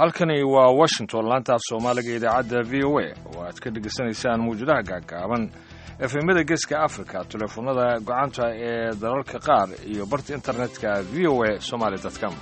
halkani waa washington laantaaf soomaaliga idaacadda v o a oo aad ka dhegaysanaysaan mawjadaha gaagaaban efemada geeska africa teleefoonada gocanta ee dalalka qaar iyo barta internetka v o a somaly com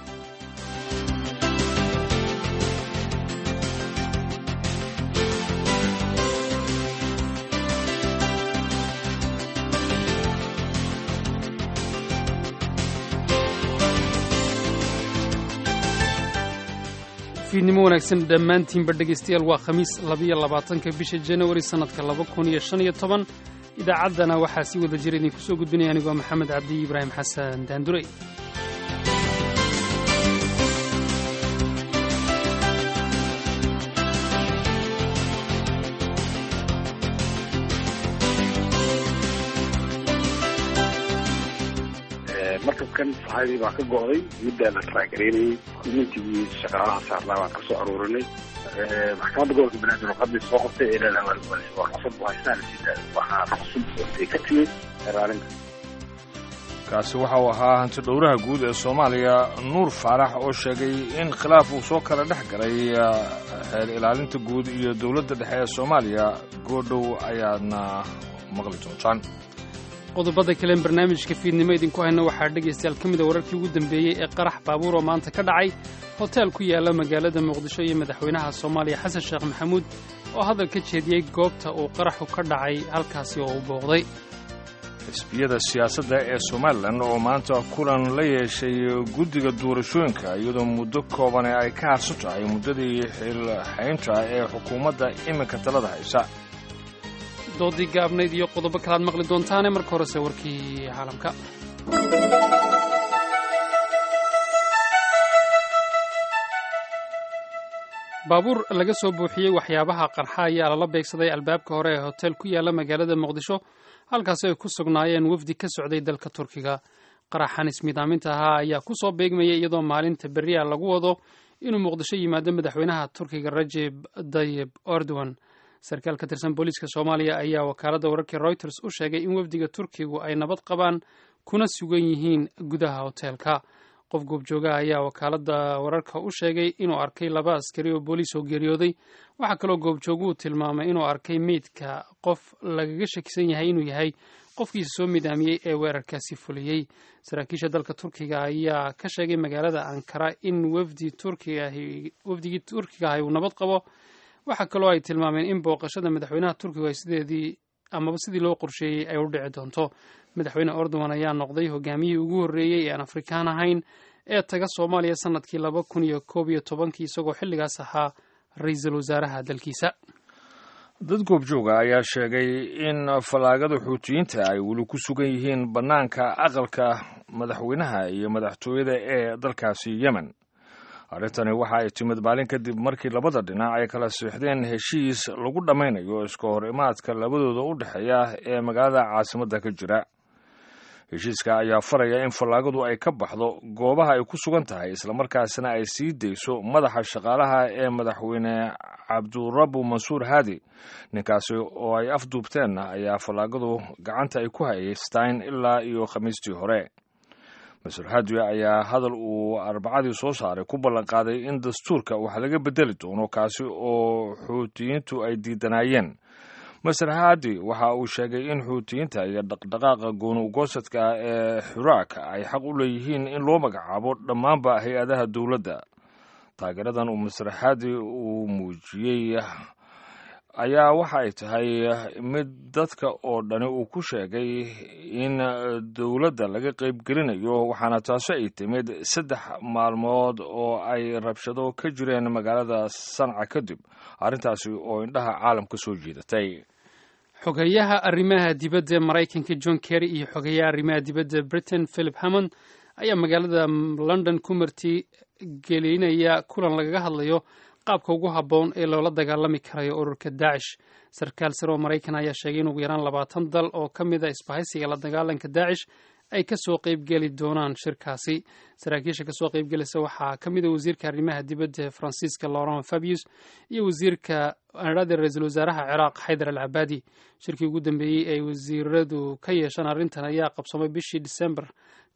fiidnimo wanaagsan dhammaantiinba dhegaystayaal waa khamiis labiyo labaatanka bisha janawari sannadka laba kun iyo shan iyo toban idaacaddana waxaa si wada jira idinku soo gudbinaya anigoo maxamed cabdi ibraahim xasan daandurey markabkan saxaadii baa ka go'day middaa la taraagaraynayay communtigii shaqaalaha saarnaa baan kasoo aruurinay maxkamadda gobolka banaadir warqadii soo qabtay ee leedahay waa qasab haystaan waxaa cusub ay ka timid eraarinta kaasi waxa uu ahaa hanti dhowraha guud ee soomaaliya nuur faarax oo sheegay in khilaaf uu soo kala dhex galay xeer ilaalinta guud iyo dowladda dhexe ee soomaaliya goodhow ayaadna maqli doontaan qodobada kalen barnaamijka fiidnimo idinku hayna waxaa dhegaystayaal ka mida wararkii ugu dambeeyey ee qarax baabuur oo maanta ka dhacay hoteel ku yaala magaalada muqdisho iyo madaxweynaha soomaaliya xasan sheekh maxamuud oo hadal ka jeediyey goobta uu qaraxu ka dhacay halkaasi oo u booqday xisbiyada siyaasadda ee somalilan oo maanta kulan la yeeshay guddiga doorashooyinka iyadoo muddo koobane ay ka harsan tahay muddadii xilxaynta ee xukuumadda iminka talada haysa doodii gaabnayd iyo qodobo kalaad maqli doontaane marka horese warkii caalamka baabuur laga soo buuxiyey waxyaabaha qarxa ayaa lala beegsaday albaabka hore ee hotel ku yaala magaalada muqdisho halkaasi ay ku sugnaayeen wafdi ka socday dalka turkiga qaraxan ismiidaaminta ahaa ayaa ku soo beegmayay iyadoo maalinta beriya lagu wado inuu muqdisho yimaado madaxweynaha turkiga rajeb dayib erdogan sarkaal ka tirsan booliiska soomaaliya ayaa wakaaladda wararkii reuters u sheegay in wafdiga turkigu ay nabad qabaan kuna sugan yihiin gudaha hoteelka qof goobjoogaha ayaa wakaaladda wararka u sheegay inuu arkay laba askari oo booliis oo geeriyooday waxaa kaloo goobjooguhu tilmaamay inuu arkay meydka qof lagaga shakisan yahay inuu yahay qofkiisa soo midaamiyey ee weerarkaasi fuliyey saraakiisha dalka turkiga ayaa ka sheegay magaalada ankara in wafdigii turkiga ahi uu nabad qabo waxaa kaloo ay tilmaameen in booqashada madaxweynaha turkigu ay sideedii amaba sidii loo qorsheeyey ay u dhici doonto madaxweyne erdogan ayaa noqday hogaamiyihii ugu horreeyey ee aan afrikaan ahayn ee taga soomaaliya sanadkii laba kun iyo koob iyo tobankii isagoo xilligaas ahaa ra-iisul wasaaraha dalkiisa dad goobjooga ayaa sheegay in fallaagada xuutiyiinta ay weli ku sugan yihiin bannaanka aqalka madaxweynaha iyo madaxtooyada ee dalkaasi yemen arrintani waxa ay timid maalin kadib markii labada dhinac ay kala siixdeen heshiis lagu dhammaynayo iska hor imaadka labadooda u dhexeeya ee magaalada caasimadda ka jira heshiiska ayaa faraya in fallaagadu ay ka baxdo goobaha ay ku sugan tahay islamarkaasina ay sii dayso madaxa shaqaalaha ee madaxweyne cabdurabu mansuur haadi ninkaasi oo ay afduubteen ayaa fallaagadu gacanta ay ku haystaan ilaa iyo khamiistii hore masur hadiya ayaa hadal uu arbacadii soo saaray ku ballanqaaday in dastuurka wax laga bedeli doono kaasi oo xuutiyiintu ay diidanaayeen maser hadi waxa uu sheegay in xuutiyiinta iyo dhaqdhaqaaqa gooni ugoosadka ee xuraak ay xaq u leeyihiin in loo magacaabo dhammaanba hay-adaha dowladda taageeradan uu maser hadi uu muujiyey ayaa waxa ay tahay mid dadka oo dhani uu ku sheegay in dowladda laga qaybgelinayo waxaana taasi ay timid saddex maalmood oo ay rabshado ka jireen magaalada sanca kadib arrintaasi oo indhaha caalamka soo jiidatay xogeyaha arrimaha dibadda maraykanka john kerry iyo xogeyaha arrimaha dibadda britain philip hammond ayaa magaalada london ku marti gelinaya kulan lagaga hadlayo qaabka ugu habboon ee loola dagaalami karayo ururka daacish sarkaal sare oo maraykan ayaa sheegay in ugu yaraan labaatan dal oo ka mid a isbahaysiga la dagaalanka daacish ay kasoo qeybgeli doonaan shirkaasi saraakiisha kasoo qeybgelisa waxaa ka mid a wasiirka arrimaha dibadda faransiiska laurent fabius iyo wasiirka anadhada ra-iisul wasaaraha ciraaq xaydar al cabaadi shirkii ugu dambeeyey ay wasiiradu ka yeeshaan arrintan ayaa qabsamay bishii disembar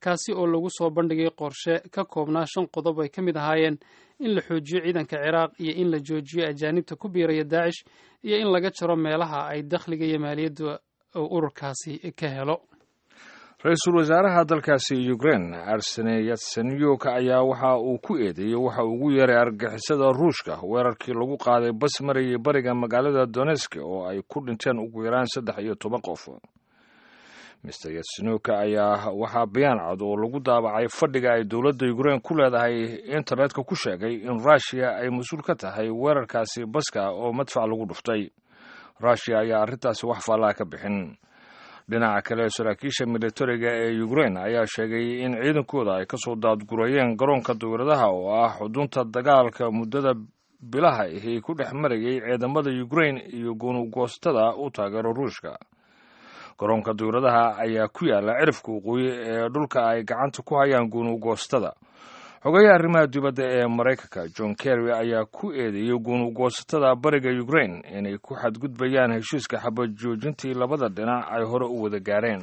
kaasi oo lagu soo bandhigay qorshe ka koobnaa shan qodob ay ka mid ahaayeen in la xoojiyo ciidanka ciraaq iyo in la joojiyo ajaanibta ku biiraya daacish iyo in laga jaro meelaha ay dakhliga iyo maaliyadda ururkaasi ka helo ra-iisul wasaaraha dalkaasi ukrain arsene yatsenyuk ayaa waxa uu ku eedeeyey waxa ugu yeeray argixisada ruushka weerarkii lagu qaaday bas marayay bariga magaalada donesk oo ay ku dhinteen ugu yaraan saddex iyo toban qof mister yatsenyuk ayaa waxaa bayaan cad oo lagu daabacay fadhiga ay dowladda ukrain ku leedahay internetka ku sheegay in ruushiya ay mas-uul ka tahay weerarkaasi baska oo madfac lagu dhuftay ruushiya ayaa arrintaasi wax faallaa ka bixin dhinaca kale saraakiisha militariga ee ukrain ayaa sheegay in ciidankooda ay kasoo daadgurayeen garoonka dawladaha oo ah xudunta dagaalka muddada bilaha ahi ku dhex marayay ciidamada ukrain iyo gunugoostada u taageero ruushka garoonka dawladaha ayaa ku yaala cirifka waqooyi ee dhulka ay gacanta ku hayaan gunugoostada xogayaha arrimaha dibadda ee maraykanka john kerry ayaa ku eedeeyey guunugoosatada bariga ukrain inay ku xadgudbayaan heshiiska xabad joojintii labada dhinac ay hore u wada gaareen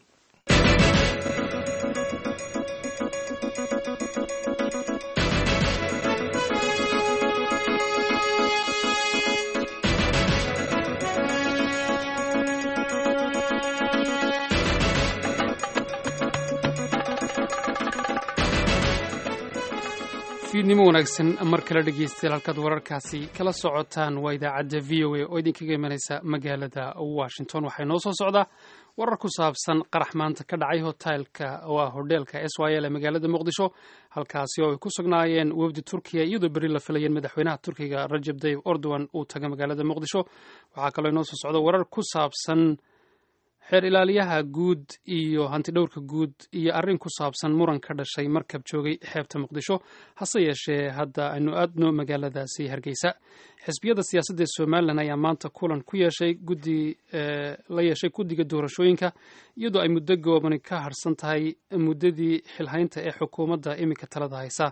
fiidnimo wanaagsan mar kale dhegeystayaal halkaad wararkaasi kala socotaan waa idaacadda v o a oo idinkaga imanaysa magaalada washington waxaa inoo soo socdaa warar ku saabsan qarax maanta ka dhacay hotelka oo ah hodheelka s y l ee magaalada muqdisho halkaasi oo ay ku sugnaayeen wafdi turkiya iyadoo berri la filayeen madaxweynaha turkiga rajab tayyib erdogan uu taga magaalada muqdisho waxaa kaloo inoo soo socda warar ku saabsan xeer ilaaliyaha guud iyo hantidhowrka guud iyo arrin ku saabsan muran ka dhashay markab joogay xeebta muqdisho hase yeeshee hadda aynu aadno magaaladaasi hargeysa xisbiyada siyaasadda ee somalilan ayaa maanta kulan ku yeeshay guddi la yeeshay guddiga doorashooyinka iyadoo ay muddo goobani ka harsan tahay muddadii xilhaynta ee xukuumadda iminka talada haysa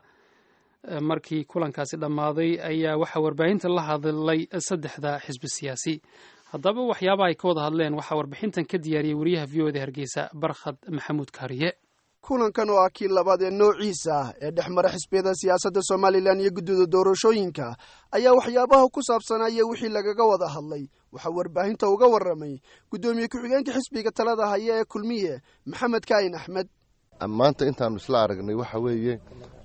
markii kulankaasi dhammaaday ayaa waxaa warbaahinta la hadlay saddexda xisbi siyaasi haddaba waxyaabaha ay ka wada hadleen waxaa warbixintan ka diyaariyey wariyaha v o da hargeysa barkhad maxamuud kaariye kulankan oo ah kii labaad ee noociisa ah ee dhex mara xisbiyada siyaasadda somalilan iyo guddida doorashooyinka ayaa waxyaabaha ku saabsanaya wixii lagaga wada hadlay waxaa warbaahinta uga warramay guddoomiye ku-xigeenka xisbiga talada haya ee kulmiye maxamed kaayin axmed maanta intaanu isla aragnay waxa weeye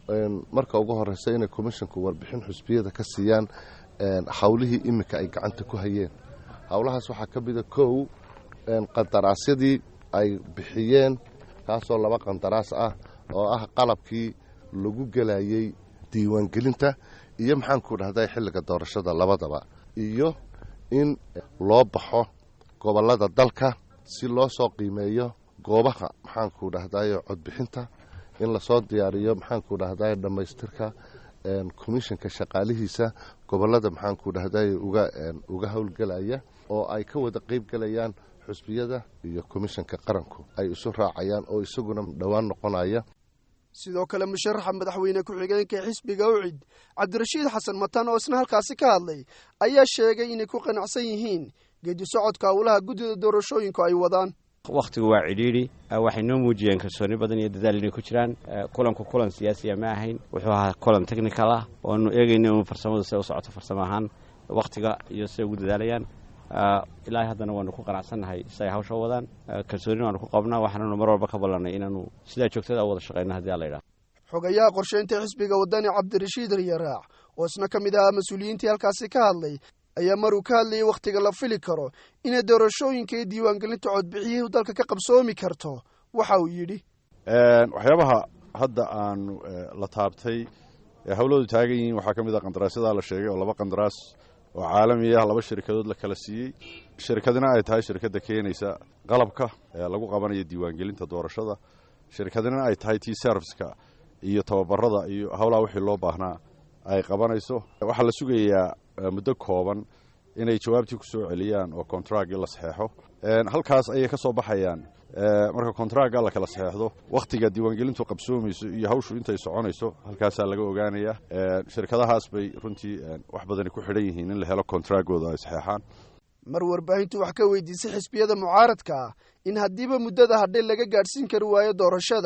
marka ugu horeysa inay komishinku warbixin xusbiyada ka siiyaan howlihii iminka ay gacanta ku hayeen howlahaas waxaa ka mida kow qandaraasyadii ay bixiyeen kaasoo laba qandaraas ah oo ah qalabkii lagu gelayey diiwaangelinta iyo maxaanku dhahday xilliga doorashada labadaba iyo in loo baxo gobollada dalka si loo soo qiimeeyo goobaha maxaanku dhahday codbixinta in lasoo diyaariyo maxaanku dhahday dhammaystirka komishinka shaqaalihiisa gobollada maxaanku dhahday uga howlgelaya oo ay ka wada qayb gelayaan xusbiyada iyo komishanka qaranku ay isu raacayaan oo isaguna dhowaan noqonaya sidoo kale musharaxa madaxweyne ku-xigeenka ee xisbiga ucid cabdirashiid xasan matan oo isna halkaasi ka hadlay ayaa sheegay inay ku qanacsan yihiin geedi socodka howlaha guddida doorashooyinku ay wadaan wakhtigu waa cidhiidhi waxay noo muujiyeen kalsooni badan iyo dadaal inay ku jiraan kulanku kulan siyaasiya ma ahayn wuxuu ahaa kulan technical ah oanu eegayna inu farsamadu siday u socoto farsamo ahaan wakhtiga iyo siday ugu dadaalayaan ilaahay haddana waanu ku qanacsannahay si ay hawsha wadaan kalsoonina waanu ku qabnaa waxaananu mar walba ka ballanay inaanu sidaa joogtada u wada shaqayno haddii alla yidhaha xogayaha qorsheynta xisbiga wadani cabdirashiid riyaraac oo isna ka mid ahaa mas-uuliyiintii halkaasi ka hadlay ayaa maruu ka hadlayay wakhtiga la fili karo inay doorashooyinka iyo diiwaangelinta codbixiyuhu dalka ka qabsoomi karto waxa uu yidhi waxyaabaha hadda aanu la taabtay ee hawladu taagan yihiin waxaa ka mid ah qandaraasyada la sheegay oo laba qandaraas oo caalami ah laba shirkadood la kala siiyey shirkadina ay tahay shirkadda keenaysa qalabka ee lagu qabanayo diiwaangelinta doorashada shirkadina ay tahay tii serviska iyo tababarada iyo howlaha wixii loo baahnaa ay qabanayso waxaa la sugayaa muddo kooban inay jawaabtii ku soo celiyaan oo kontragii la saxeexo halkaas ayay ka soo baxayaan marka kontragga la kala saxeexdo wakhtiga diiwaangelintu qabsoomayso iyo hawshu intay soconayso halkaasaa laga ogaanaya shirkadahaas bay runtii wax badani ku xidhan yihiin in la helo kontraggooda ay saxeexaan mar warbaahintu wax ka weydiisay xisbiyada mucaaradka ah in haddiiba muddada hadhay laga gaadhsiin kari waayo doorashada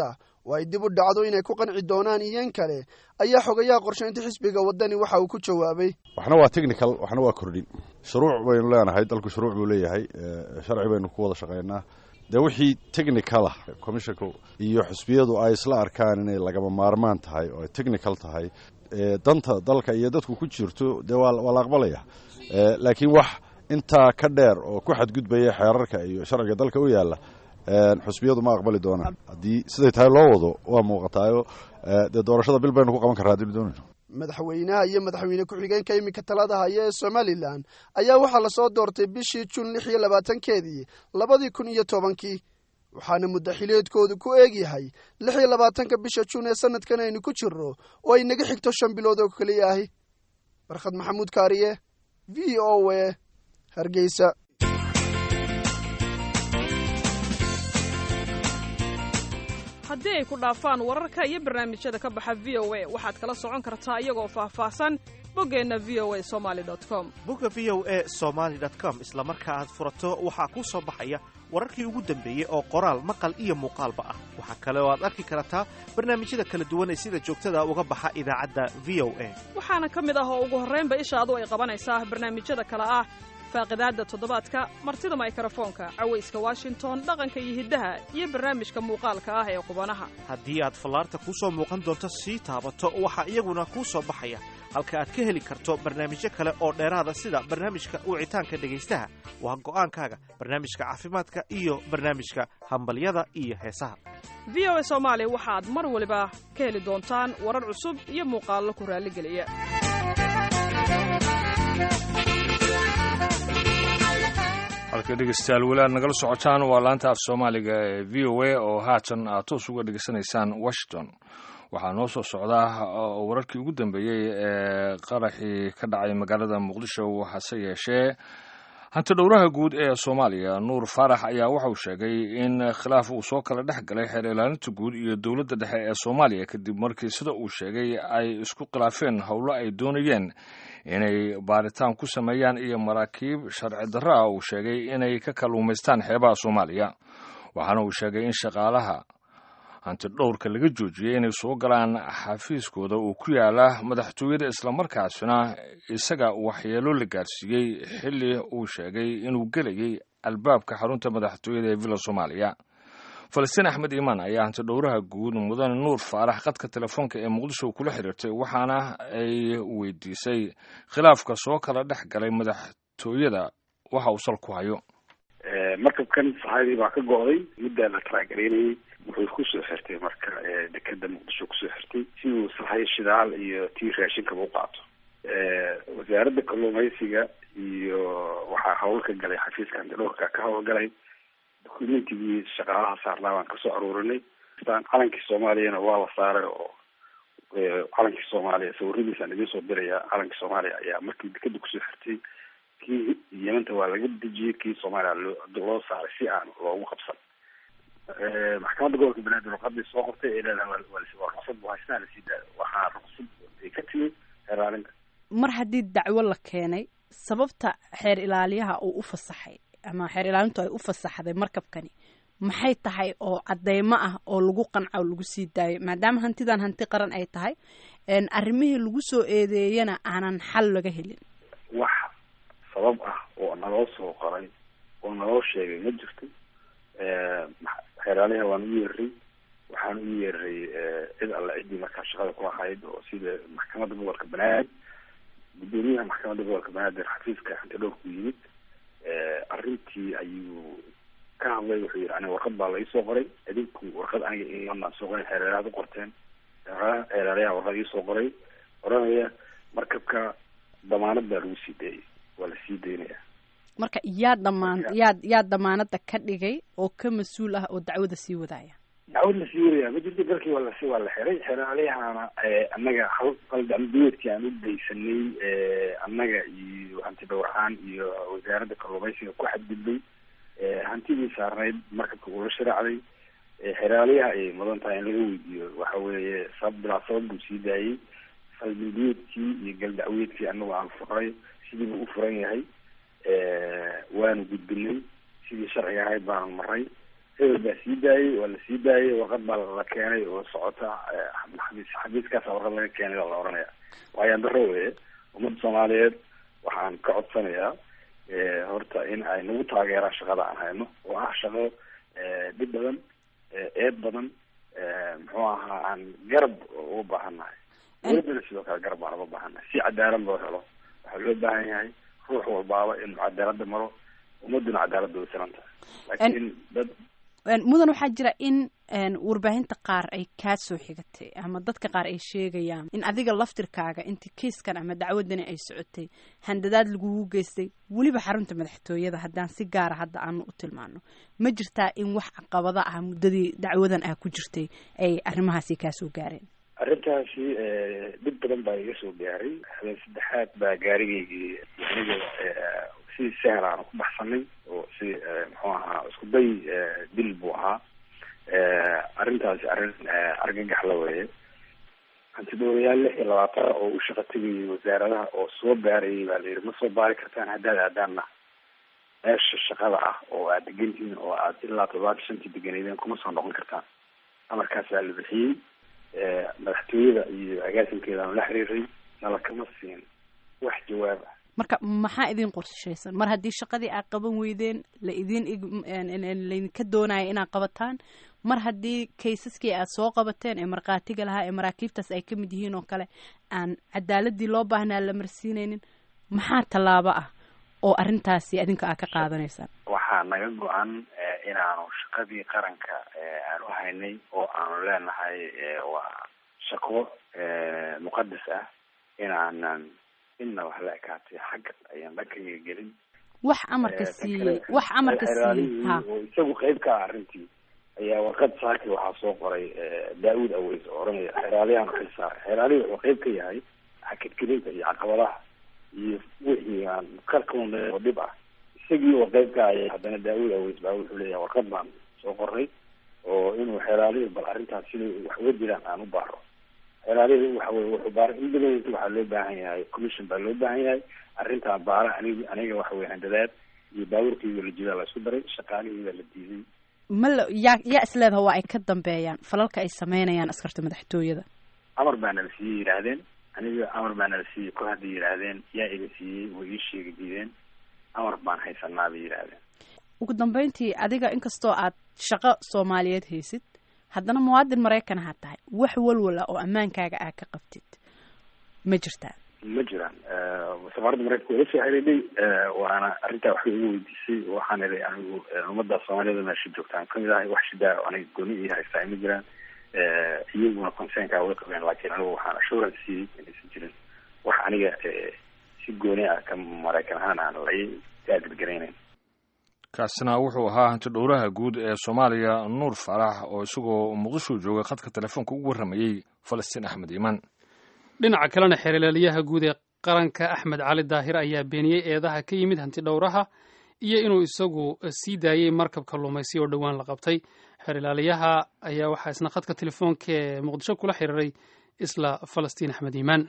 oo ay dib u dhacdo inay ku qanci doonaan iyan kale ayaa xogayaha qorshaynta xisbiga waddani waxa uu ku jawaabay waxna waa technical waxna waa kordhin shuruuc baynu leenahay dalku shuruuc buu leeyahay sharci baynu ku wada shaqaynaa dee wixii technical ah commissionka iyo xusbiyadu ay isla arkaan inay lagama maarmaan tahay oo ay technical tahay danta dalka iyo dadku ku jirto dee waa la aqbalaya laakiin wax intaa ka dheer oo ku xadgudbaya xeerarka iyo sharciga dalka u yaalla xusbiyadu ma aqbali doonaan haddii siday tahay loo wado waa muuqataayo dee doorashada bil baynu ku qaban karraa haddii doonayno madaxweynaha iyo madaxweyne ku-xigeenka iminka talada haya ee somalilan ayaa waxaa lasoo doortay bishii juun lix iyo labaatankeedii labadii kun iyo tobankii waxaana muddaxileedkoodu ku eegyahay lix iyo labaatanka bisha juun ee sanadkan aynu ku jirno oo ay naga xigto shan bilood oo keliya ahi barkhad maxamuud kaariye v o a hargeysa haddii ay ku dhaafaan wararka iyo barnaamijyada ka baxa v o a waxaad kala socon kartaa iyagoo faahfaahsan boggeenna v o a somali com bogga v o a somaali com isla marka aad furato waxaa kuu soo baxaya wararkii ugu dambeeyey oo qoraal maqal iyo muuqaalba ah waxaa kale oo aad arki kartaa barnaamijyada kala duwan ee sida joogtada uga baxa idaacadda v o a waxaana ka mid ah oo ugu horraynba ishaadu ay qabanaysaa barnaamijyada kale ah faaqidaadda toddobaadka martida maykrofoonka cawayska washington dhaqanka iyo hiddaha iyo barnaamijka muuqaalka ah ee qubanaha haddii aad fallaarta kuu soo muuqan doonto sii taabato waxaa iyaguna kuu soo baxaya halka aad ka heli karto barnaamijyo kale oo dheeraada sida barnaamijka wicitaanka dhegaystaha waa go'aankaaga barnaamijka caafimaadka iyo barnaamijka hambalyada iyo heesaha v o a soomaali waxaad mar waliba ka heli doontaan warar cusub iyo muuqaallo ku raalligeliya halka dhegeystayaal weli aad nagala socotaan waa laanta af soomaaliga ee v o a oo haatan aad toos uga dhegeysanaysaan washington waxaa noo soo socdaa wararkii ugu dambeeyey ee qaraxii ka dhacay magaalada muqdisho hase yeeshee hanti dhowraha guud ee soomaaliya nuur faarax ayaa waxauu sheegay in khilaaf uu soo kala dhex galay xeer ilaalinta guud iyo dowladda dhexe ee soomaaliya kadib markii sida uu sheegay ay isku khilaafeen howlo ay doonayeen inay baaritaan ku sameeyaan iyo maraakiib sharci darro ah uu sheegay inay ka kalluumaystaan xeebaha soomaaliya waxaana uu sheegay in shaqaalaha hanti dhowrka laga joojiyey inay soo galaan xafiiskooda uu ku yaala madaxtooyada islamarkaasina isaga waxyeelo la gaarsiiyey xilli uu sheegay inuu gelayay albaabka xarunta madaxtooyada ee villa soomaaliya falastiin axmed iimaan ayaa hanti dhowraha guud mudane nuur faarax qadka telefoonka ee muqdisho kula xiriirtay waxaana ay weydiisay khilaafka soo kala dhex galay madaxtooyada waxa uu sal ku hayo markabkan saxaadii baa ka go'day muddaa la taraagaraynayay wuxuu kusoo xirtay marka dekeda muqdisho kusoo xirtay si uu sahay shidaal iyo tii raashinkaba u qaato wasaaradda kalluumaysiga iyo waxaa hawl ka galay xafiiska antidhowrka ka hawlgalay documentigii shaqaalaha saarnaa baan kasoo aruurinay calankii soomaaliyana waa la saaray oo calankii soomaaliya sawiradiisaan idiin soo diraya calankii soomaaliya ayaa markii dekeda kusoo xirtay kii yemanta waa laga dejiyey kii soomaaliya loo loo saaray si aan loogu qabsan maxkamadda gobolka banaadir warqadii soo qortay ee leedahay waa ruqsad bu haystaa lasii daayo waxaa ruqsad ay ka timi xeeraalinta mar haddii dacwo la keenay sababta xeer ilaaliyaha uu u fasaxay ama xeer ilaalintu ay u fasaxday markabkani maxay tahay oo cadeymo ah oo lagu qanca oo lagu sii daayo maadaama hantidan hanti qaran ay tahay arrimihii lagu soo eedeeyana aanan xal laga helin wax sabab ah oo naloo soo qoray oo naloo sheegay ma jirto xeeraaliha waan u yeeray waxaan u yeeray cid alle ciddii markaa shaqada ku ahayd oo sida maxkamadda gobolka banaadir guddoomiyaha maxkamadda gobolka banaadir xafiiska antidhowrku yimid arrintii ayuu ka hadlay wuxuu yihi aniga warqad baa la iisoo qoray idinku warqad aniga imanaan soo qoray xeeraalaad u qorteen xeeraalayaha warqad iisoo qoray oranaya markabka damaanad baa lagu sii daeyay waa la sii daynaya marka yaa dhamaan yaa yaa damaanada ka dhigay oo ka mas-uul ah oo dacwada sii wadaaya dacwad la sii wadaya ma jirto dalkii waa lasi waa la xiray xeraaliyahana annaga hal qaldambiyeedkii aan u daysanay annaga iyo hanti dhowraan iyo wasaaradda kalluumaysiga ku xadgudbay hantidii saarnayd markabka ula sharaacday xeraaliyaha ayay mudan tahay in laga weydiiyo waxa weeye sabab bilaa sabab buu sii daayey qaldambiyeedkii iyo galdacweedkii annagu aan furay sidiibuu u furan yahay waanu gudbinay sidii sharciga ahayd baanu maray hebel baa sii daayey waa la sii daayey warqad baa la keenay oo socota xabiis xabiiskaasa warqad laga keenay baa la oranaya waayaan daro weye ummadda soomaaliyeed waxaan ka codsanayaa horta in ay nagu taageeraan shaqada aan hayno oo ah shaqo dhib badan eed badan muxuu ahaa aan garab uga baahannahay dowladdana sidoo kale garab baan uga baahannahay si cadaalad loo helo waxaa loo baahan yahay ruux walbaaba inuu cadaalada maro ummaduna cadaalada way siran tahay laakiin dad mudan waxaa jira in warbaahinta qaar ay kaa soo xigatay ama dadka qaar ay sheegayaan in adiga laftirkaaga intii kiiskan ama dacwadani ay socotay handadaad lagugu geystay weliba xarunta madaxtooyada haddaan si gaara hadda aanu u tilmaano ma jirtaa in wax caqabada ah muddadii dacwadan ah ku jirtay ay arrimahaasi kaa soo gaareen arrintaasi dhib badan baa iga soo gaaray habeen saddexaad baa gaarigaygii aniga si sahel aan ku baxsanay oo si muxuu ahaa isku day dil buu ahaa arrintaasi arrin argagax la weeye hantidhowrayaal lix iyo labaatan oo u shaqa tegayay wasaaradaha oo soo baarayay baa la yidhi ma soo baari kartaan haddaad aadaanna meesha shaqada ah oo aad degantihiin oo aad ilaa toddobaatan shantii deganeydeen kuma soo noqon kartaan amarkaasaa la bixiyey madaxtooyada iyo agaasinkeedaanu la xiriiray nala kama siin wax jawaab ah marka maxaa idin qorshaysan mar haddii shaqadii aad qaban weydeen la idin laydinka doonaya inaad qabataan mar haddii kaysaskii aad soo qabateen ee markhaatiga lahaa ee maraakiibtaas ay ka mid yihiin oo kale aan cadaaladii loo baahnaa la marsiinaynin maxaa tallaabo ah oo arrintaasi adinka aad ka qaadanaysaan waxaa naga go-an inaanu shaqadii qaranka aanu haynay oo aanu leenahay waa shaqo muqadas ah inaanan inna wax la ekaatay xagga ayaan dhankayga gelin wax amarka siiyey wax amarka siiyey ha oo isagu qayb ka ah arrintii ayaa warqad saaki waxaa soo qoray daa-uud aweys oo oranaya xeeraaliyahan xil saaray xeeraalihi wuxuu qayb ka yahay xakadgelinta iyo caqabadaha iyo wixii aan kalkaun oo dhib ah isagii oo qayb ka aya haddana daa-uud aweys baa wuxuu leeyahay warqad baan soo qoray oo inuu xeeraalihi bal arrintaas siday wax uga jiraan aan u baaro xeeraalihi waxa weye wuxuu baara in badan waxaa loo baahan yahay commission baa loo baahan yahay arrintaa baara anig aniga waxa weye handadaad iyo baabuurkeyga la jidaa la isku daray shaqaalihiida la diiday ma la yaa yaa isleedaha waa ay ka dambeeyaan falalka ay sameynayaan askarta madaxtooyada amar baa nala siiyey yidhaahdeen aniga amar baa nala siiyey kor hadday yidhaahdeen yaa iga siiyey way ii sheegi diideen amar baan haysanaa bay yidhaahdeen ugu dambeyntii adiga inkastoo aad shaqo soomaaliyeed haysid haddana muwaadin maraykan ha tahay wax walwala oo ammaankaaga aad ka qabtid ma jirtaa ma jiraan safaaradda maraykanka waa lasoo xiriiday waana arrintaa waxbay igu weydiisay waxaan idhi anigu ummadda soomaaliyada meesha joogtaan kamid ahay wax shidaa aniga gooni ii haystaa ma jiraan iyaguna concernkaa way qabeen laakiin anigu waxaan assurance siiyey inaysan jirin wax aniga si gooni ah ka maraykan ahaan aan la taageergaraynayn kaasina wuxuu ahaa hanti dhowraha guud ee soomaaliya nuur faarax oo isagoo muqdisho jooga khadka telefoonka ugu warramayey falastiin axmed iimaan dhinaca kalena xeerlaaliyaha guud ee qaranka axmed cali daahir ayaa beeniyey eedaha ka yimid hanti dhowraha iyo inuu isagu sii daayey markab kalluumaysi oo dhowaan la qabtay xeerlaaliyaha ayaa waxaa isna khadka telefoonka ee muqdisho kula xiriiray isla falastiin axmed iimaan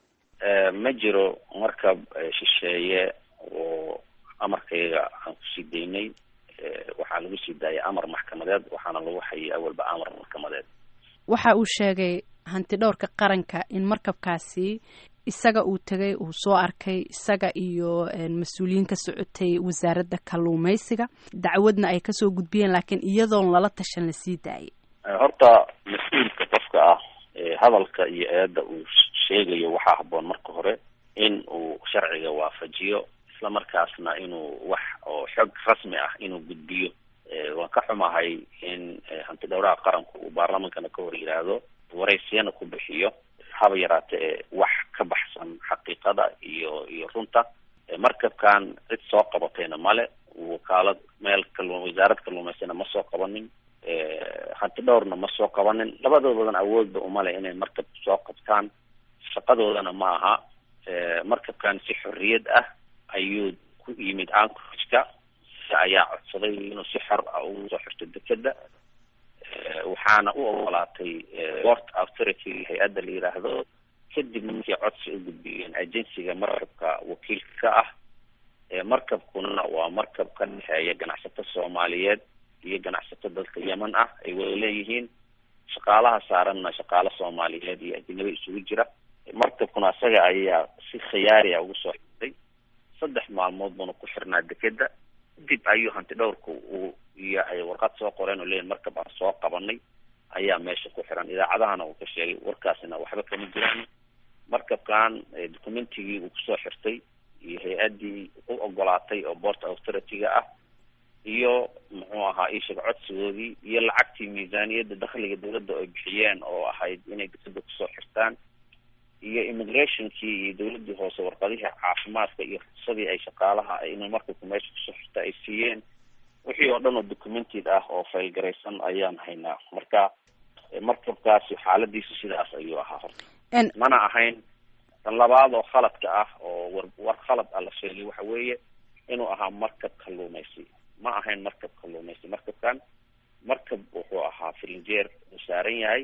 ma jiro markab shisheeye oo amarkayga aan kusii daynay waxaa lagu sii daayay amar maxkamadeed waxaana lagu hayay awalba amar maxkamadeed waxa uu sheegay hanti dhowrka qaranka in markabkaasi isaga uu tegay uu soo arkay isaga iyo mas-uuliyiin ka socotay wasaaradda kalluumaysiga dacwadna ay kasoo gudbiyeen laakiin iyadoon lala tashan lasii daayay horta mas-uulka qofka ah hadalka iyo eedda uu sheegayo waxaa habboon marka hore in uu sharciga waafajiyo isla markaasna inuu wax oo xog rasmi ah inuu gudbiyo waan ka xumahay in hanti dhowraha qaranku uu baarlamankana ka hor yidhaahdo waraysiyana ku bixiyo haba yaraate ee wax ka baxsan xaqiiqada iyo iyo runta markabkan cid soo qabatayna male wakaalad meel kallu wasaarad kalluumaysana ma soo qabanin hanti dhowrna ma soo qabanin labadoodana awoodba umale inay markab soo qabtaan shaqadoodana ma aha markabkan si xorriyad ah ayuu ku yimid anchorageka ayaa codsaday inuu si xor ah ugu soo xirto dekeda waxaana u ogolaatay port authority hay-adda la yidhaahdo kadib markii codsi u gudbiyeen agensiga markabka wakiilka ka ah markabkuna waa markab ka dhexeeya ganacsato soomaaliyeed iyo ganacsato dalka yemen ah ay wada leeyihiin shaqaalaha saaranna shaqaalo soomaaliyeed iyo ajnabi isugu jira markabkuna isaga ayaa si khiyaari a ugu soo xirtay saddex maalmood buuna ku xirnaa dekeda dib ayuu hanti dhowrka uu iyo ay warqad soo qoreen oo leeyihin markab aan soo qabanay ayaa meesha ku xiran idaacadahana uu ka sheegay warkaasina waxba kama jiraan markabkan documentigii uu kusoo xirtay iyo hay-addii u ogolaatay oo port authority-ga ah iyo muxuu ahaa iisheeg codsigoodii iyo lacagtii miisaaniyadda dakhliga dawladda ay bixiyeen oo ahayd inay dekeda kusoo xirtaan iyo immigrationkii iyo dawladdii hoose warqadihii caafimaadka iyo ruksadii ay shaqaalaha inay markabka meesha kusoo xirta ay siiyeen wixii oo dhan oo documented ah oo faylgaraysan ayaan haynaa marka markabkaasi xaaladiisu sidaas ayuu ahaa horta mana ahayn tan labaad oo khaladka ah oo war war khalad ah la sheegay waxa weeye inuu ahaa markab kalluumaysi ma ahayn markab kalluumaysi markabkan markab wuxuu ahaa filinjeer uu saaran yahay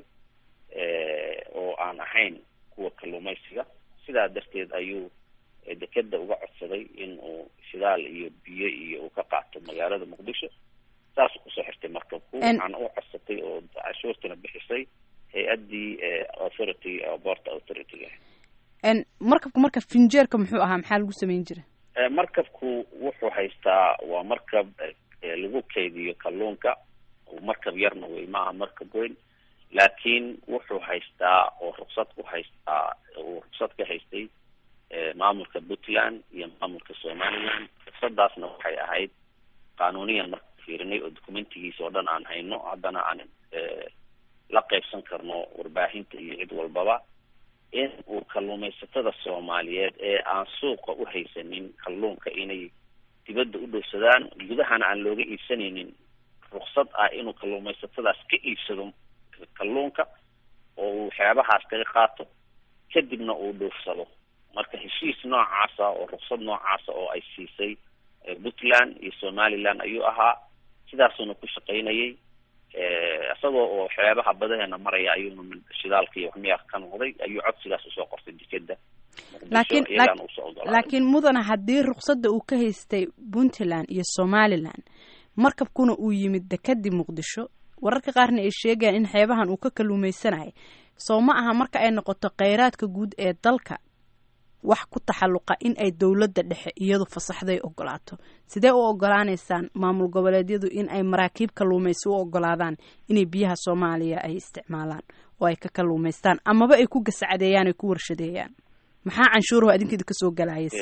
oo aan ahayn kuwa kalluumaysiga sidaa darteed ayuu dekeda uga codsaday in uu shidaal iyo biyo iyo uu ka qaato magaalada muqdisho saasuu kusoo xirtay markabku waxaana u codsatay oo cashuurtana bixisay hay-addii authority port authority-ga markabka marka finjeerka muxuu ahaa maxaa lagu samayn jira markabku wuxuu haystaa waa markab lagu kaydiyo kalluunka markab yarna wey maaha markab weyn laakiin wuxuu haystaa oo ruksad ku haystaa uu ruksad ka haystay maamulka puntland iyo maamulka somaliland ruksadaasna waxay ahayd qanuuniyan marka fiirinay oo documentigiisa oo dhan aan hayno haddana aan la qaybsan karno warbaahinta iyo cid walbaba in uu kalluumaysatada soomaaliyeed ee aan suuqa u haysanin kalluunka inay dibadda u dhowsadaan gudahana aan looga iibsanaynin ruksad ah inuu kalluumaysatadaas ka iibsado kalluunka oo uu waxyaabahaas kaga qaato kadibna uu dhoofsado marka heshiis noocaasa oo ruksad noocaasa oo ay siisay puntland iyo somaliland ayuu ahaa sidaasuuna ku shaqaynayay isagoo oo waxyaabaha badaheena maraya ayuuna shidaalka iyo waxmiyaa ka noqday ayuu codsigaas usoo qortay dekeda laakiin laakiin mudana haddii ruksada uu ka haystay puntland iyo somaliland markabkuna uu yimid dekadii muqdisho wararka qaarna ay sheegayaan in xeebahan uu ka kalluumaysanayay soo ma aha marka ay noqoto kheyraadka guud ee dalka wax ku taxalluqa in ay dowladda dhexe iyadu fasaxday ogolaato sidee u ogolaanaysaan maamul goboleedyadu in ay maraakiib kalluumaysi u ogolaadaan inay biyaha soomaaliya ay isticmaalaan oo ay ka kalluumaystaan amaba ay ku gasacadeeyaan ay ku warshadeeyaan maxaa canshuuruhu adinkeeda kasoo galaayas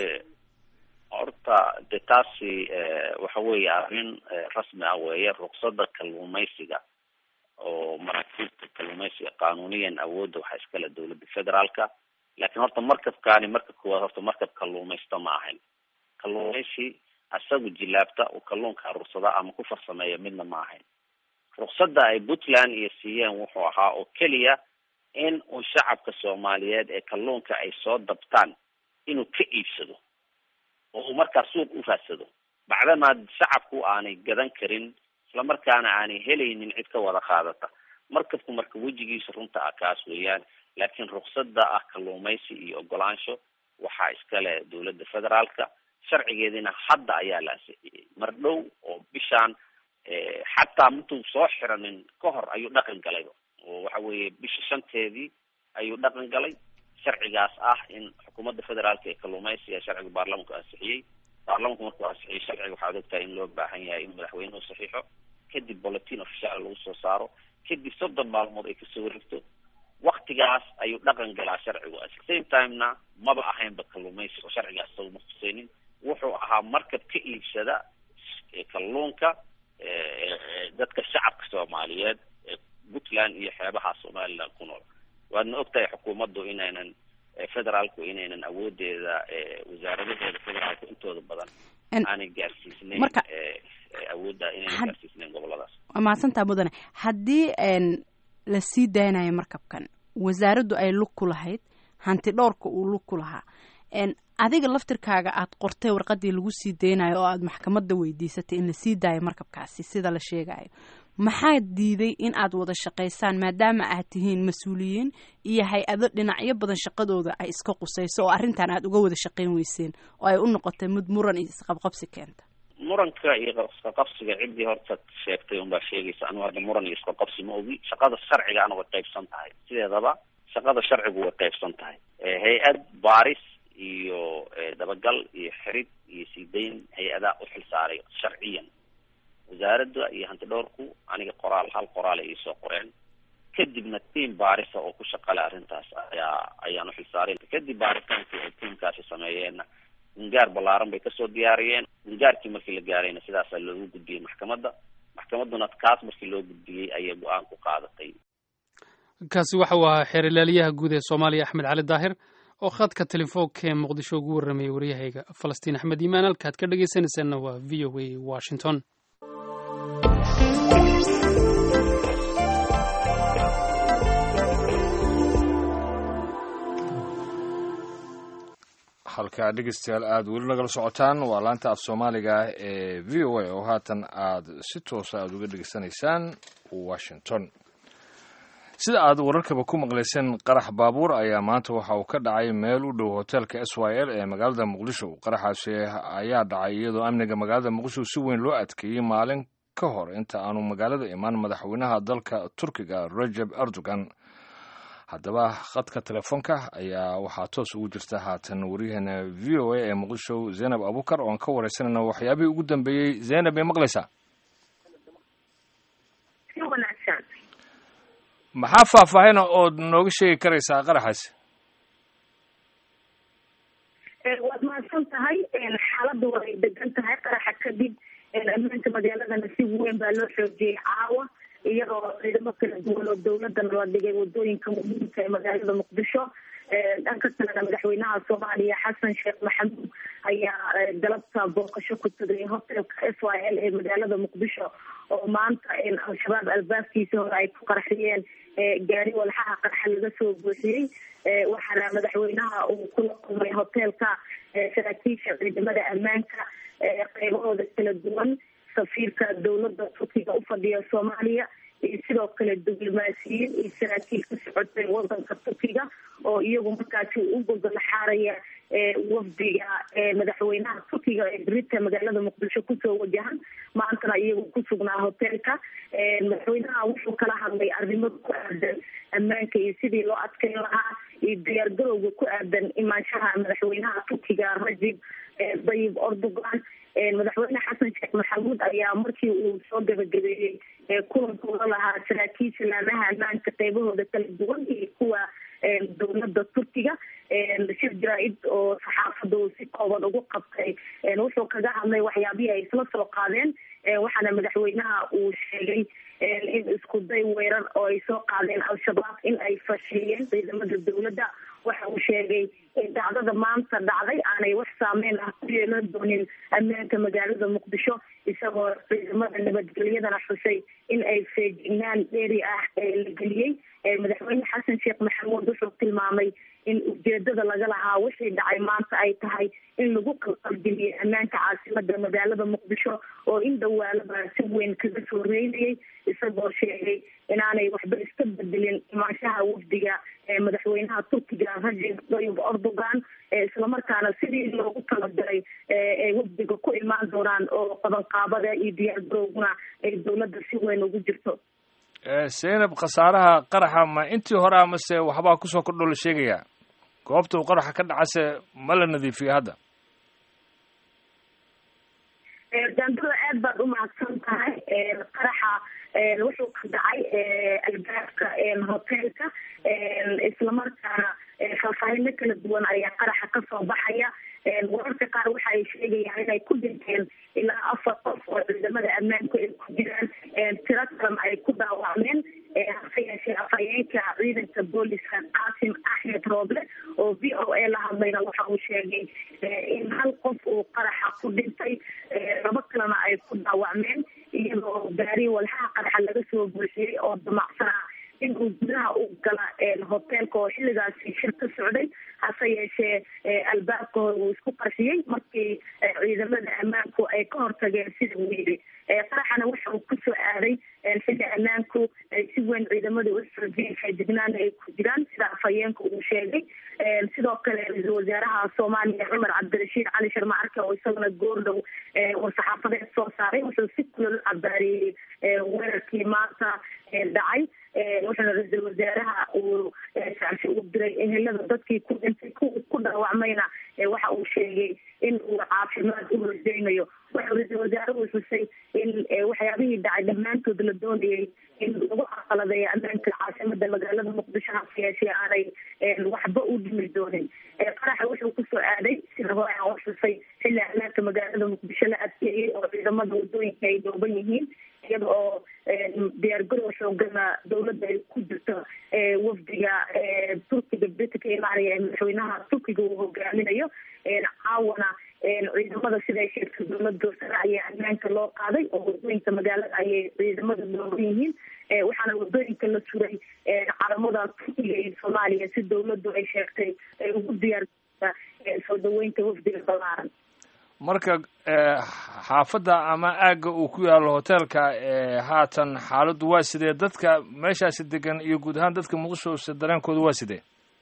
horta de taasi waxa weeye arrin rasmi ah weeye ruksada kalluumaysiga oo maraakiibta kalluumaysiga qanuuniyan awoodda waxaa iskale dowladda federaalka laakiin horta markabkaani marka koowaad horta markab kalluumaysto ma ahayn kalluumaysi isagu jilaabta uu kalluunka aruursada ama ku farsameeya midna ma ahayn ruksada ay puntland iyo siiyeen wuxuu ahaa oo keliya in uu shacabka soomaaliyeed ee kalluunka ay soo dabtaan inuu ka iibsado oo uu markaa suuq u raadsado bacdamaa shacabku aanay gadan karin islamarkaana aanay helaynin cid ka wada qaadata markabku marka wejigiisa runta ah kaas weeyaan laakiin ruksada ah kalluumaysi iyo ogolaansho waxaa iskale dowladda federaalka sharcigeediina hadda ayaa la ansixiyey mar dhow oo bishaan xataa mintuu soo xiranin ka hor ayuu dhaqan galay oo waxa weeye bisha shanteedii ayuu dhaqan galay sharcigaas ah in xukuumadda federaalka ee kalluumaysiga sharciga baarlamanku ansixiyey baarlamanku markuu ansixiyey sharciga waxaad ogtahay in loo baahan yahay in madaxweynuhu saxiixo kadib bulletin official lagu soo saaro kadib soddon maalmood ay kasoo wareegto waktigaas ayuu dhaqan galaa sharcigu at the same timena maba ahaynba kalluumaysi oo sharcigaas isagu ma khuseynin wuxuu ahaa markab ka iibsada kalluunka dadka shacabka soomaaliyeed ee puntland iyo xeebaha somaliland ku nool waadna ogtahay xukuumaddu inaynan federaalku inaynan awoodeeda wasaaradaheeda federaalku intooda badan aanay gaarsiisnayn awoodda inaynan gaarsiisnayn goboladaas waa mahadsantaa mudane haddii la sii daynayo markabkan wasaaraddu ay lug ku lahayd hanti dhowrka uu lug ku lahaa adiga laftirkaaga aad qortay warqadii lagu sii daynayo oo aad maxkamadda weydiisatay in la sii daayo markabkaasi sida la sheegayo maxaa diiday in aad wada shaqaysaan maadaama aad tihiin mas-uuliyiin iyo hay-ado dhinacyo badan shaqadooda ay iska qusayso oo arrintan aad uga wada shaqayn weyseen oo ay u noqotay mid muran iyo isqabqabsi keenta muranka iyo iska qabsiga ciddii horta sheegtay unbaa sheegaysa anigu hadda muran iyo iska qabsi ma ogi shaqada sharcigaana way qaybsan tahay sideedaba shaqada sharcigu way qaybsan tahay hay-ad baaris iyo dabagal iyo xirid iyo siidayn hay-adaa uxil saaray sharciyan wasaaradda iyo hanti dhowrku aniga qoraal hal qoraal ay iisoo qoreen kadibna tiam baarisa oo ku shaqale arrintaas ayaa ayaan uxil saaray kadib baaritaankii ay tiamkaasi sameeyeenna gungaar ballaaran bay kasoo diyaariyeen gungaarkii markii la gaarayna sidaasaa loogu gudbiyey maxkamadda maxkamadduna kaas markii loo gudbiyey ayay go-aan ku qaadatay kaasi waxa uu ahaa xeer ilaaliyaha guud ee soomaaliya axmed cali daahir oo khadka telefoonka ee muqdisho ugu warramayay waryahayga falastiin axmed iimaan halkaad ka dhegaysanaysaanna waa v o a washington halkaa dhegeystayaal aada weli nagala socotaan waa laanta af soomaaliga ee v o a oo haatan aada si toosa aada uga dhegeysanaysaan washington sida aad wararkaba ku maqlayseen qarax baabuur ayaa maanta waxa uu ka dhacay meel u dhow hoteelka s y l ee magaalada muqdisho qaraxaasi ayaa dhacay iyadoo amniga magaalada muqdisho si weyn loo adkeeyey maalin ka hor inta aanu magaalada imaan madaxweynaha dalka turkiga rajeb erdogan haddaba khadka telefoonka ayaa waxaa toos ugu jirta haatan waryaheena v o a ee muqdisho zaynab abukar oo aan ka wareysanayna waxyaabihii ugu dambeeyey zaynab may maqlaysaa maxaa faahfaahina ood nooga sheegi karaysaa qaraxaasi waad mahadsan tahay xaaladdu way degan tahay qaraxa kadib ammaanka magaaladana si weyn baa loo xoojiyey caawa iyadoo ciidamo kala duwan oo dawladana la dhigay wadooyinka muhiimka ee magaalada muqdisho dhanka kalena madaxweynaha soomaaliya xasan sheekh maxamuud ayaa galabta booqasho ku tagay hotelka s y l ee magaalada muqdisho oo maanta al-shabaab albaabkiisa hore ay ku qarxiyeen gaari walxaha qarxa laga soo buuxiyey waxaana madaxweynaha uu kula kulmay hotelka saraakiisha ciidamada ammaanka qeybahooda kala duwan safiirka dawladda turkiga ufadhiya soomaaliya iyo sidoo kale diblomaasiyiin iyo saraakiil ka socotay wadanka turkiga oo iyagu markaasi u gogolaxaaraya wafdiga madaxweynaha turkiga ee brita magaalada muqdisho kusoo wajahan maantana iyagu kusugnaa hotelka madaxweynaha wuxuu kala hadlay arrimo ku aadan ammaanka iyo sidii loo adkeyn lahaa iyo diyaargarowga ku aadan imaanshaha madaxweynaha turkiga rajib dayib erdogan madaxweyne xasan sheekh maxamuud ayaa markii uu soo gabagabeeyey kulankooda lahaa saraakiisha laamaha ammaanka qeybahooda kala duwan iyo kuwa dawladda turkiga shir jaraa-id oo saxaafadda uu si kooban ugu qabtay wuxuu kaga hadlay waxyaabihii ay isla soo qaadeen waxaana madaxweynaha uu sheegay in isku day weerar oo ay soo qaadeen al-shabaab in ay fashiliyeen ciidamada dawladda waxa uu sheegay in dhacdada maanta dhacday aanay wax saameyn ah ku yeelan doonin ammaanka magaalada muqdisho isagoo ciidamada nabadgelyadana xusay in ay feejignaan dheeri ah la geliyey madaxweyne xasan sheekh maxamuud wuxuu tilmaamay in ujeedada laga lahaa wixii dhacay maanta ay tahay in lagu qalqalgeliyey ammaanka caasimada magaalada muqdisho oo in dhawaalaba si weyn kaga soo reynayay isagoo sheegay inaanay waxba iska bedelin imaanshaha wafdiga madaxweynaha turkiga rajib dayib erdogan islamarkaana sidii loogu talagalay ay wafdiga ku imaan doonaan oo qabanqaabada iyo diyaargarowguna ay dawladda si weyn ugu jirto zaynab khasaaraha qaraxa ma intii hore amase waxbaa kusoo kordho la sheegayaa goobta uu qaraxa ka dhacase ma la nadiifiyo hadda daandada aad baad umahadsan tahay qaraxa wuxuu ka dhacay albaabka hotelka islamarkaana faahfaahino kala duwan ayaa qaraxa kasoo baxaya wararka qaar waxa ay sheegayaan inay ku dhinteen ilaa afar qof oo ciidamada ammaanku ay ku jiraan tiro kalena ay ku dhaawacmeen hase yeeshee afhayeenka ciidanka booliska qaasim axmed rooble oo v o a la hadlayna waxa uu sheegay in hal qof uu qaraxa ku dhintay labo kalena ay ku dhaawacmeen iyadoo gaari walxaha qaraxa laga soo buuxiyey oo damacsanaa in uu gudaha u gala hoteelka oo xilligaasi shir ka socday hase yeeshee albaabka hore uu isku qarxiyey markii ciidamada ammaanku ay ka hortageen sida uu yidhi qaraxana waxa uu kusoo aaday xilli ammaanku si weyn ciidamada u xoojiyeen feejignaana ay ku jiraan sida afhayeenka uu sheegay sidoo kale ra-iisul wasaaraha soomaaliya cumar cabdirashiid cali sharma arke oo isaguna goordhow war-saxaafadeed soo saaray wuxuu si kulol cabaareeyey weerarkii maanta dhacay wuxuuna ra-iisul wasaaraha uu shacsi u diray ehelada dadkii ku dhintay ku dhaawacmayna waxa uu sheegay in uu caafimaad u rajaynayo wuxuu ra-iisul wasaaruhu xusay in waxyaabihii dhacay dhammaantood la doonayay in lagu aqaladeeyo ammaanka caasimada magaalada muqdisho hase yeeshee aanay waxba u dhimi doonin qaraxa wuxuu kusoo aaday sida hore aan u xusay xilli ammaanka magaalada muqdisho la adkeeyey oo ciidamada wadooyinka ay dhooban yihiin iyada oo diyaargarow xoogana dawladda ay ku jirto wafdiga turkiga brita ka imaanaya ee madaxweynaha turkiga uu hogaaminayo caawana ciidamada siday sheegtay dowlada sare ayaa ammaanka loo qaaday oo wadooyinka magaalada ayay ciidamada dhooban yihiin waxaana wadooyinka la suray calamada turkiga iyo soomaaliya si dawladdu ay sheegtay ay ugu diyaargarta soo dhaweynta wafdiga balaaran marka xaafadda ama aagga uu ku yaalo hoteelka haatan xaaladdu waa sidee dadka meeshaasi degan iyo guud ahaan dadka muqdisho dareenkooda waa sidee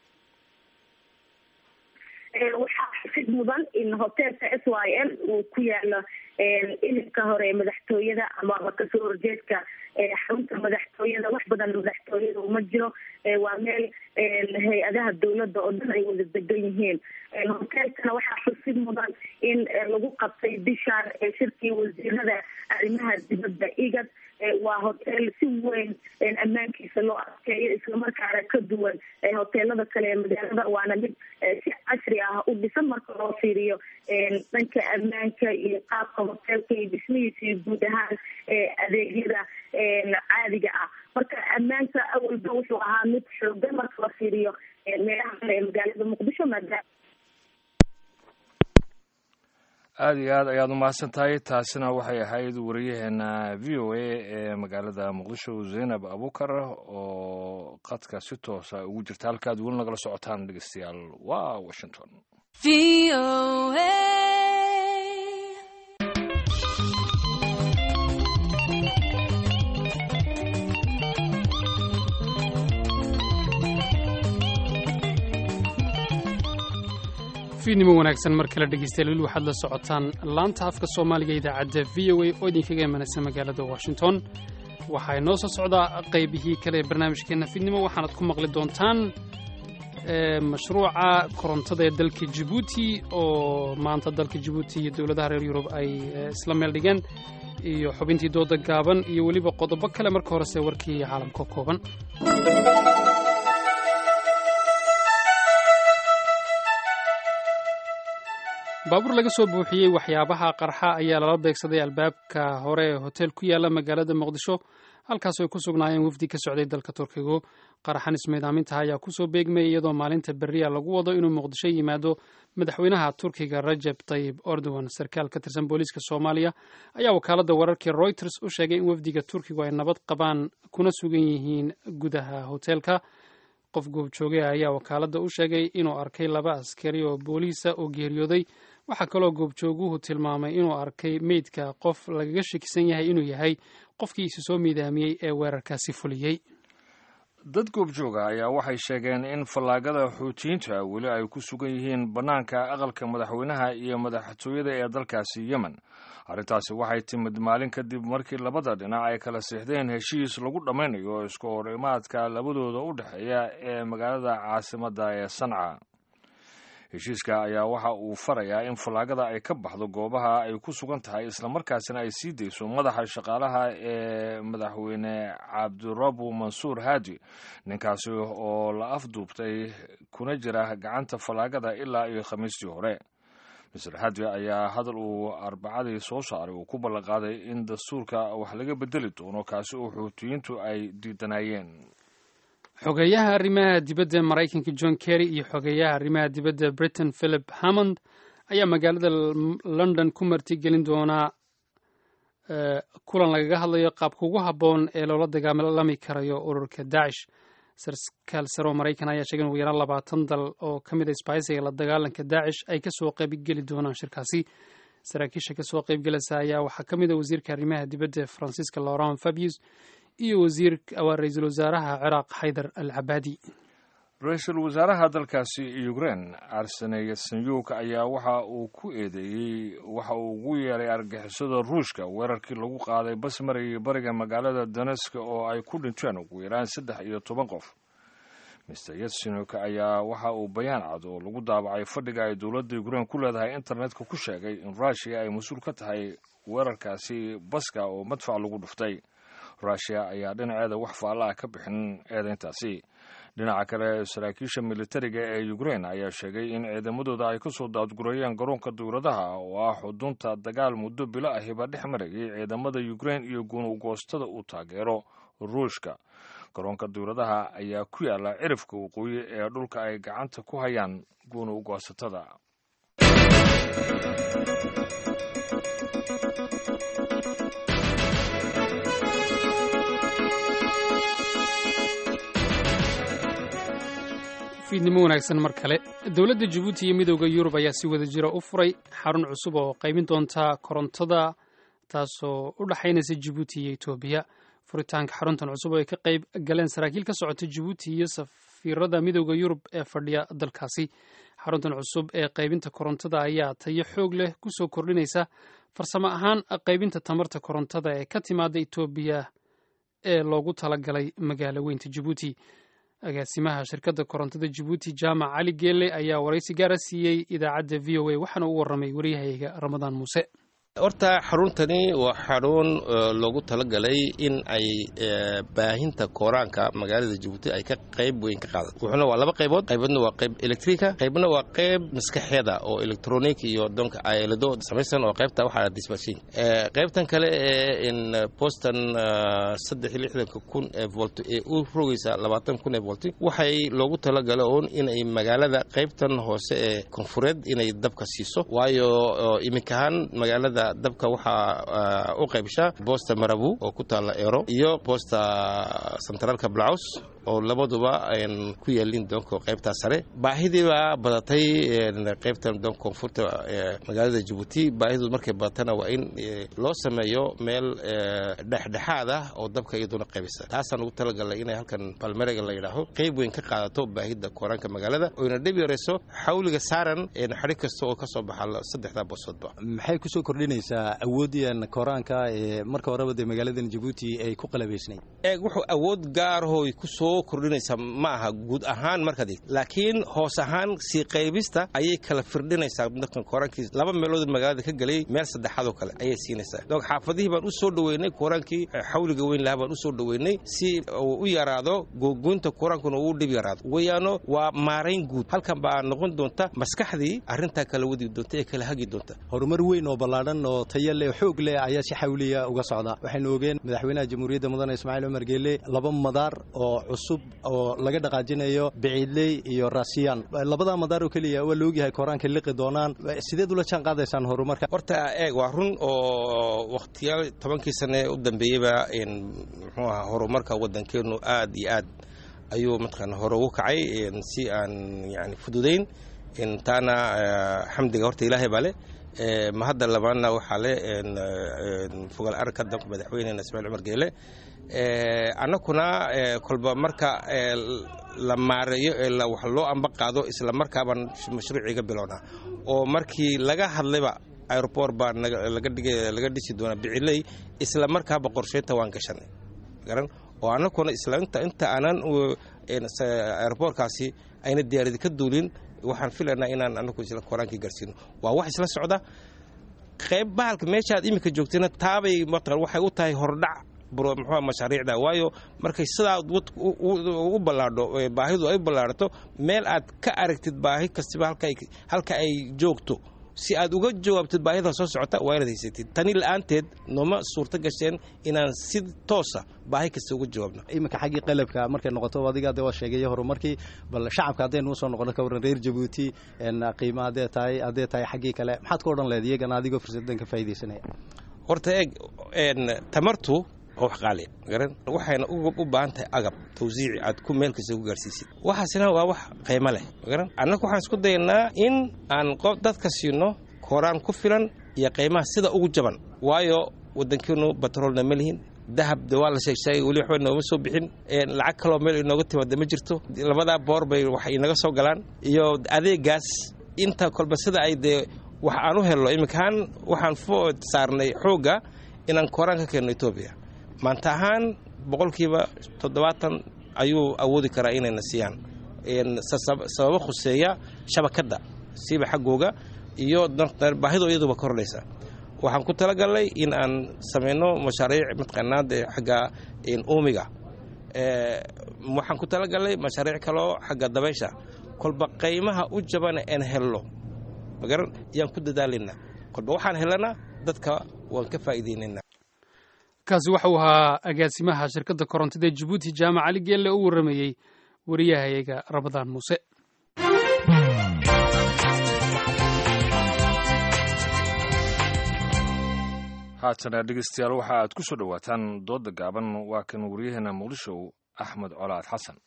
waxaa xusid mudan in hoteelka s y l uu ku yaalo ilinka hore ee madaxtooyada amaba kasoo horjeedka xarunta madaxtooyada wax badan madaxtooyada uma jiro waa meel hay-adaha dawladda oo dhan ay wada degan yihiin hoteelkana waxaa xusid mudan in lagu qabtay bishaan shirkii wasiirada arrimaha dibadda igad waa hotel si weyn ammaankiisa loo adkeeyo islamarkaana ka duwan hoteelada kale ee magaalada waana mid si casri ah u dhisan marka loo fiiriyo dhanka ammaanka iyo qaabka hoteelka iyo dhismihiisa iyo guud ahaan adeegyada caadiga ah marka ammaanka awalba wuxuu ahaa mid xoogan marka la fiiriyo meelaha kale ee magaalada muqdisho maadaama aada iyo aad ayaad umahadsan tahay taasina waxay ahayd wariyaheena v o a ee magaalada muqdisho zaynab abukar oo qadka si toosa ugu jirta halkaad weli nagala socotaan dhegeystayaal waa washington fiidnimo wanaagsan mar kale dhegeystayaal weli waxaad la socotaan laanta afka soomaaliga idaacadda v o a oo idinkaga imanaysa magaalada washington waxaa inoo soo socdaa qaybihii kale ee barnaamijkeenna fiidnimo waxaanad ku maqli doontaan mashruuca korontada ee dalka jibuuti oo maanta dalka jibuuti iyo dowladaha reer yurub ay isla meel dhigeen iyo xubintii dooda gaaban iyo weliba qodobo kale marka horese warkii caalamka kooban baabuur laga soo buuxiyey waxyaabaha qarxa ayaa lala beegsaday albaabka hore ee hotel ku yaala magaalada muqdisho halkaas ay ku sugnaayeen wafdi ka socday dalka turkigu qaraxan ismiidaamintaha ayaa kusoo beegmayay iyadoo maalinta beriya lagu wado inuu muqdisho yimaado madaxweynaha turkiga rajeb tayib erdogan sarkaal ka tirsan booliiska soomaaliya ayaa wakaaladda wararkii reuters u sheegay in wafdiga turkigu ay nabad qabaan kuna sugan yihiin gudaha hoteelka qof goobjooge ayaa wakaaladda u sheegay inuu arkay laba askari oo booliisa oo geeriyooday waxaa kaloo goobjooguhu tilmaamay inuu arkay meydka qof lagaga shakisan yahay inuu yahay qofkii isu soo miidaamiyey ee weerarkaasi fuliyey dad goobjooga ayaa waxay sheegeen in fallaagada xuutiyiinta weli ay ku sugan yihiin bannaanka aqalka madaxweynaha iyo madaxtooyada ee dalkaasi yemen arrintaasi waxay timid maalin kadib markii labada dhinac ay kala siixdeen heshiis lagu dhammaynayo isku hor imaadka labadooda u dhexeeya ee magaalada caasimadda ee sanca heshiiska ayaa waxa uu farayaa in fallaagada ay ka baxdo goobaha ay ku sugan tahay islamarkaasina ay sii dayso madaxa shaqaalaha ee madaxweyne cabdirabu mansuur haadi ninkaasi oo la afduubtay kuna jira gacanta fallaagada ilaa iyo khamiistii hore mister hadi ayaa hadal uu arbacadii soo saaray uu ku ballanqaaday in dastuurka wax laga bedeli doono kaasi oo xuutiyiintu ay diidanayeen xogeeyaha arrimaha dibadda maraykanka john kerry iyo xogeeyaha arrimaha dibadda britain philip hammond ayaa magaalada london ku martigelin doonaa kulan lagaga hadlayo qaabka ugu habboon ee loola dagaalami karayo ururka daacish sarkaal sare oo maraykan ayaa sheegay in ugu yaraan labaatan dal oo ka mid a sbaisiga la dagaalanka daacish ay kasoo qaybgeli doonaan shirkaasi saraakiisha kasoo qaybgelaysa ayaa waxaa ka mid a wasiirka arrimaha dibadda ee faransiiska laurent fabius iyo wasiir waa ra-iisul wasaaraha ciraaq xaydar al cabaadi ra-iisul wasaaraha dalkaasi ukrein arsene yatsenyuk ayaa waxa uu ku eedeeyey waxa uu ugu yeeray argixisada ruushka weerarkii lagu qaaday bas marayay bariga magaalada donesk oo ay ku dhinteen ugu yaraan saddex iyo toban qof mister yatsenyuk ayaa waxa uu bayaan cad oo lagu daabacay fadhiga ay dowladda ukrein ku leedahay internetka ku sheegay in ruushiya ay mas-uul ka tahay weerarkaasi baska oo madfac lagu dhuftay ruushiya ayaa dhinaceeda wax faalla ah ka bixin eedeyntaasi dhinaca kale saraakiisha militariga ee ukrein ayaa sheegay in ciidamadooda ay kasoo daadgurayeen garoonka dowladaha oo ah xudunta dagaal muddo bilo ahiba dhex marayay ciidamada ukrein iyo gunugoostada uu taageero ruushka garoonka dowladaha ayaa ku yaala cirifka waqooyi ee dhulka ay gacanta ku hayaan guunugoosatada fiidnimo wanaagsan mar kale dowladda jabuuti iyo midooda yurub ayaa si wada jira u furay xarun cusub oo qaybin doonta korontada taasoo u dhexaynaysa jabuuti iyo etoobiya furitaanka xaruntan cusub oo ay ka qayb galeen saraakiil ka socota jabuuti iyo safiirada midooda yurub ee fadhiya dalkaasi xaruntan cusub ee qaybinta korontada ayaa tayo xoog leh kusoo kordhinaysa farsamo ahaan qaybinta tamarta korontada ee ka timaada etoobiya ee loogu talagalay magaalo weynta jabuuti agaasimaha shirkadda korontada jabuuti jaamac cali geelle ayaa waraysi gaara siiyey idaacadda v o a waxaana u warramay waryahayga ramadaan muuse horta xaruntani waa xarun loogu talagalay in ay baahinta kooraanka magaalada jabuuti ay ka qayb weyn ka qaadato wuxuuna waa laba qaybood qaybadna waa qayb electrika qaybna waa qayb maskaxeeda oo electronic iyo doonka aylado samaysan oo qaybta waxaa disbashin qaybtan kale ee in boston saddex iyo lixdanka kun ee volt ee u rogaysa labaatan kun ee volti waxay loogu talagala uun inay magaalada qaybtan hoose ee koonfureed inay dabka siiso waayo iminkahaan magaalada dabka waxaa u qaybshaa boosta marabu oo ku taalla ero iyo boosta centraalka blaus oo labaduba an ku yeelin doonka qaybtaa sare baahidii baa badatay qaybtan doon koonfurta magaalada jabuuti baahidu markay badatana waa in loo sameeyo meel dhexdhexaad ah oo dabka iyaduna qaybisa taasaan ugu talagalnay inay halkan balmerega la yidhaaho qayb weyn ka qaadato baahida kooraanka magaalada oyna dhib yarayso xawliga saaran xadhi kasta oo kasoo baxa saddexdaa boosoodba maxay kusoo kordhinaysaa awoodiyan kooraanka ee marka horeba dee magaaladan jabuuti ay ku qalabaysnayd eeg wuxuu awood gaarahoy kusoo kordhinaysa ma aha guud ahaan markaad eegto laakiin hoos ahaan sii qaybista ayay kala firdhinaysaa dadkan kooraankii laba meelood magaalada ka gelay meel saddexaad oo kale ayay siinaysaa donc xaafadihii baan u soo dhoweynay kooraankii xawliga weyn lahaa baan u soo dhoweynay si uu u yaraado googoynta kooraankuna uu dhib yaraado weeyaano waa maarayn guud halkan baa noqon doonta maskaxdii arrintaa kala wadi doonta ee kala hagi doonta horumar weyn oo ballaadhan oo tayo leh xoog leh ayaa si xawliya uga socda waxaynu ogeen madaxweynaha jamhuuriyadda mudane ismaaciil cumar geele laba madaar oo cusub oo laga dhaqaajinayo biciidley iyo raasiyaan labadaa madaar oo keliya waa laogyahay kooraanka liqi doonaan sideed ula jaan qaadaysaan horumarka horta eeg waa run oo wakhtiyaal tobankii sane u dambeeyeyba muxuu aha horumarka waddankeenu aad iyo aad ayuu mataqaana hore ugu kacay si aan yani fududayn taana xamdiga horta ilaahay baa leh ma hadda labaadna waxaa le fogaal aragka danka madaxweynena ismaaciil cumar geele annakuna kolba marka la maareeyo ee wax loo amba qaado isla markaabaan mashruuciga bilownaa oo markii laga hadlayba aeroport baa laga dhisi doonaa biciley isla markaaba qorsheynta waan gashanay garan oo annakuna isla inta aanan aeroportkaasi ayna diyaaradi ka duulin waxaan filaynaa inaan anagu isla koraankii gaarsiino waa wax isla socda qayb bahalka meeshaad iminka joogtayna taabay mataqan waxay u tahay hordhac muxuu mashaariicda waayo markay sidaa u ballaadho baahidu ay ballaadhato meel aad ka aragtid baahi kastiba halka ay joogto si aad uga jawaabtid baahida soo socota waa inaad haysatid tani la-aanteed nooma suurto gasheen inaan si toosa baahi kasta uga jawaabno iminka xaggii qalabka markay noqoto adiga de waa sheegaya horumarkii bal shacabka haddaynu usoo noqono ka warran reer jabuuti qiima haddee tahay haddee tahay xaggii kale maxaad ka odhan leed iyagana adigoo fursadan ka faaidaysanaya horta eeg tamartu wax qaaliya garan waxayna u baahan tahay agab tawsiici aad ku meel kasta ku gaarsiisid waxaasina waa wax qiimo leh garan annaga waxaan isku dayanaa in aan dadka siino kooraan ku filan iyo qiimaha sida ugu jaban waayo waddankeenu batroolna ma lihin dahab de waa la sheegsheegay weli waxba nooma soo bixin lacag kaloo meel inooga timaada ma jirto labadaa boor bay wax inaga soo galaan iyo adeegaas inta kolba sida ay dee wax aan u helno iminkaan waxaan food saarnay xoogga inaan kooraan ka keenno etoobiya maanta ahaan boqolkiiba toddobaatan ayuu awoodi karaa inayna siiyaan sababo khuseeya shabakadda siiba xaggooga iyo baahidoo iyaduba kordhaysa waxaan ku talagalnay in aan samayno mashaariic mataqaanaa dee xagga uumiga waxaan ku talagalnay mashaariic kaloo xagga dabaysha kolba qaymaha u jabana aan helno magaran ayaan ku dadaalayna kolba waxaan helana dadka waan ka faa'iideynayna kaasi waxa uu ahaa agaasimaha shirkadda korontida jabuuti jaamac cali geelle u warramayey wariyahayaga rabadaan muuse haatana dhegeystayaal waxa aad ku soo dhowaataan doodda gaaban waa kan waryaheena muqdisho axmed colaad xasan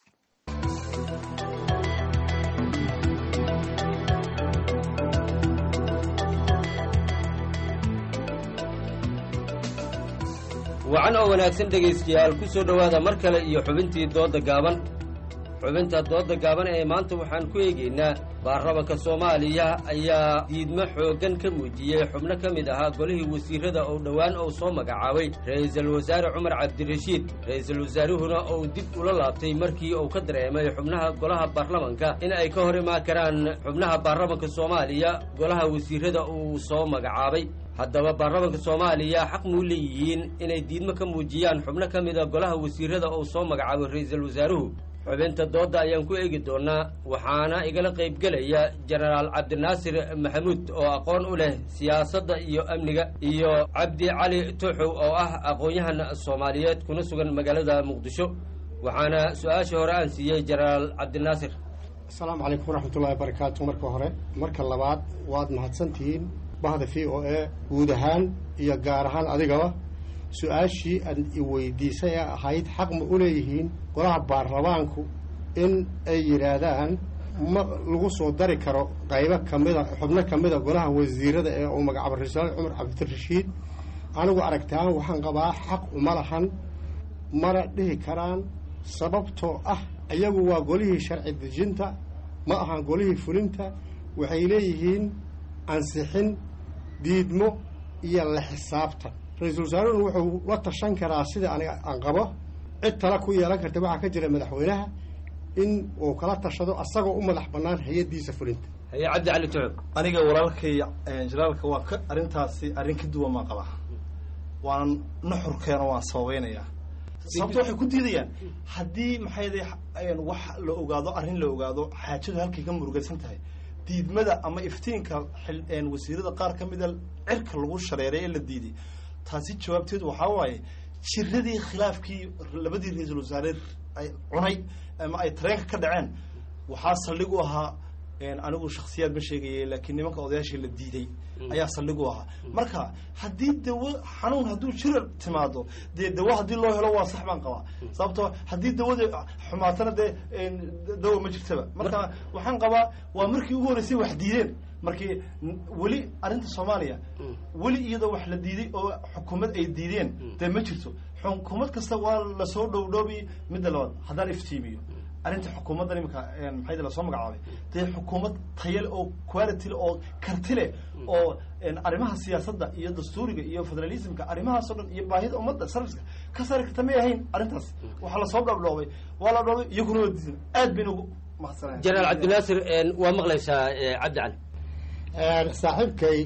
wacan oo wanaagsan dhegaystayaal ku soo dhowaada mar kale iyo xubintii doodda gaaban xubinta doodda gaaban ee maanta waxaan ku eegaynaa baarlamanka soomaaliya ayaa diidmo xooggan ka muujiyey xubno ka mid ahaa golihii wasiirrada oo dhowaan uu soo magacaabay ra'iisul wasaare cumar cabdirashiid ra'iisul wasaaruhuna uu dib ula laabtay markii uu ka dareemay xubnaha golaha baarlamanka in ay ka hor imaan karaan xubnaha baarlamanka soomaaliya golaha wasiirrada uu soo magacaabay haddaba baarlamanka soomaaliya xaq muu leeyihiin inay diidmo ka muujiyaan xubno ka mida golaha wasiirrada uu soo magacaabay ra'iisul wasaaruhu xubinta doodda ayaan ku eegi doonnaa waxaana igala qaybgelaya jenaraal cabdinaasir maxamuud oo aqoon u leh siyaasadda iyo amniga iyo cabdi cali tuuxow oo ah aqoon-yahan soomaaliyeed kuna sugan magaalada muqdisho waxaana su-aashii hore aan siiyey jenaraal cabdinaasir asalaamu calaykum waraxmatullahi wabarakaatu marka hore marka labaad waad mahadsantihiin bahda v o a guud ahaan iyo gaar ahaan adigaba su-aashii aad i weydiisay ee ahayd xaq ma u leeyihiin golaha baarlamaanku in ay yidhaahdaan ma lagu soo dari karo qaybo kamida xubno ka mida golaha wasiirada ee uu magacaabo ra-iisul cumar cabdirashiid anigu aragtaan waxaan qabaa xaq uma lahan mana dhihi karaan sababtoo ah iyagu waa golihii sharci dejinta ma ahan golihii fulinta waxay leeyihiin ansixin diidmo iyo la xisaabtan ra-iisul wasaaruhuna wuxuu la tashan karaa sida aniga aan qabo cid tala ku yeelan karta waxaa ka jira madaxweynaha in uu kala tashado asagoo u madax bannaan hay-addiisa fulinta haye cabdi cali tucub aniga walaalkay jalaalka waa ka arrintaasi arrin ka duwan maa qabaa waan nuxurkeena waan sababaynayaa sababto waxay ku diidayaan haddii maxayday wax la ogaado arrin la ogaado xaajadu halkay ka murugaysan tahay diidmada ama iftiinka wasiirada qaar ka mida cirka lagu shareeray ee la diiday taasi jawaabteedu waxaa waaye jiradii khilaafkii labadii ra-iisul wasaare ay cunay ama ay tareenka ka dhaceen waxaa saldhig u ahaa anigu shaksiyaad ma sheegaya laakiin nimanka odayaashii la diiday ayaa saldhig u ahaa marka haddii dawo xanuun hadduu jira timaado dee dawo haddii loo helo waa sax baan qabaa sababtoo haddii dawada xumaatana dee dawo ma jirtaba marka waxaan qabaa waa markii ugu horreysay wax diideen markii weli arrinta soomaaliya weli iyadoo wax la diiday oo xukuumad ay diideen dee ma jirto xukuumad kasta waa lasoo dhowdhoobi midda labaad haddaan iftiimiyo arrinta xukuumaddan imika maxayda lasoo magacaabay dee xukuumad tayale oo quality oo karti leh oo arrimaha siyaasadda iyo dastuuriga iyo federalismka arrimahaas o dhan iyo baahida ummadda serviceka ka saari karta may ahayn arrintaas waxaa lasoo dhabdhoobay waa la dhoobay iyaguna waa diidan aad bayna ugu mahadsanaya jenaraal cabdinaasir waa maqlaysaa cabdi cali saaxiibkay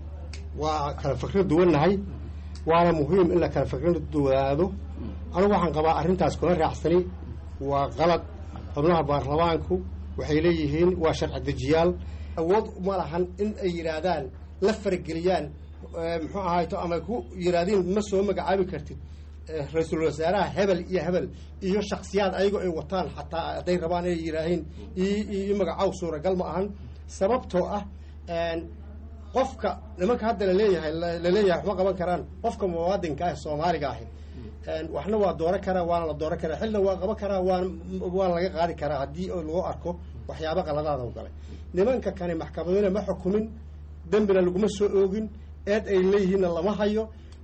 waa kala fikra duwannahay waana muhiim in la kala fikra duwanaado anigu waxaan qabaa arrintaas kula raacsani waa qalad xubnaha baarlamaanku waxay leeyihiin waa sharci dejiyaal awood uma lahan in ay yidhaahdaan la farageliyaan muxuu ahayto ama ku yidhahdiin ma soo magacaabi kartid ra-iisul wasaaraha hebel iyo hebel iyo shaksiyaad ayagoo ay wataan xataa hadday rabaan inay yidhaahiin iyo magacow suuragal ma ahan sababtoo ah qofka nimanka hadda laleeyahay laleeyahay waxma qaban karaan qofka muwaadinka ah soomaaliga ahi waxna waa dooran karaa waana la dooran karaa xilna waa qaban karaa waan waana laga qaadi karaa haddii lagu arko waxyaaba qaladaada u galay nimanka kani maxkamaduna ma xukumin dembina laguma soo oogin eed ay leeyihiinna lama hayo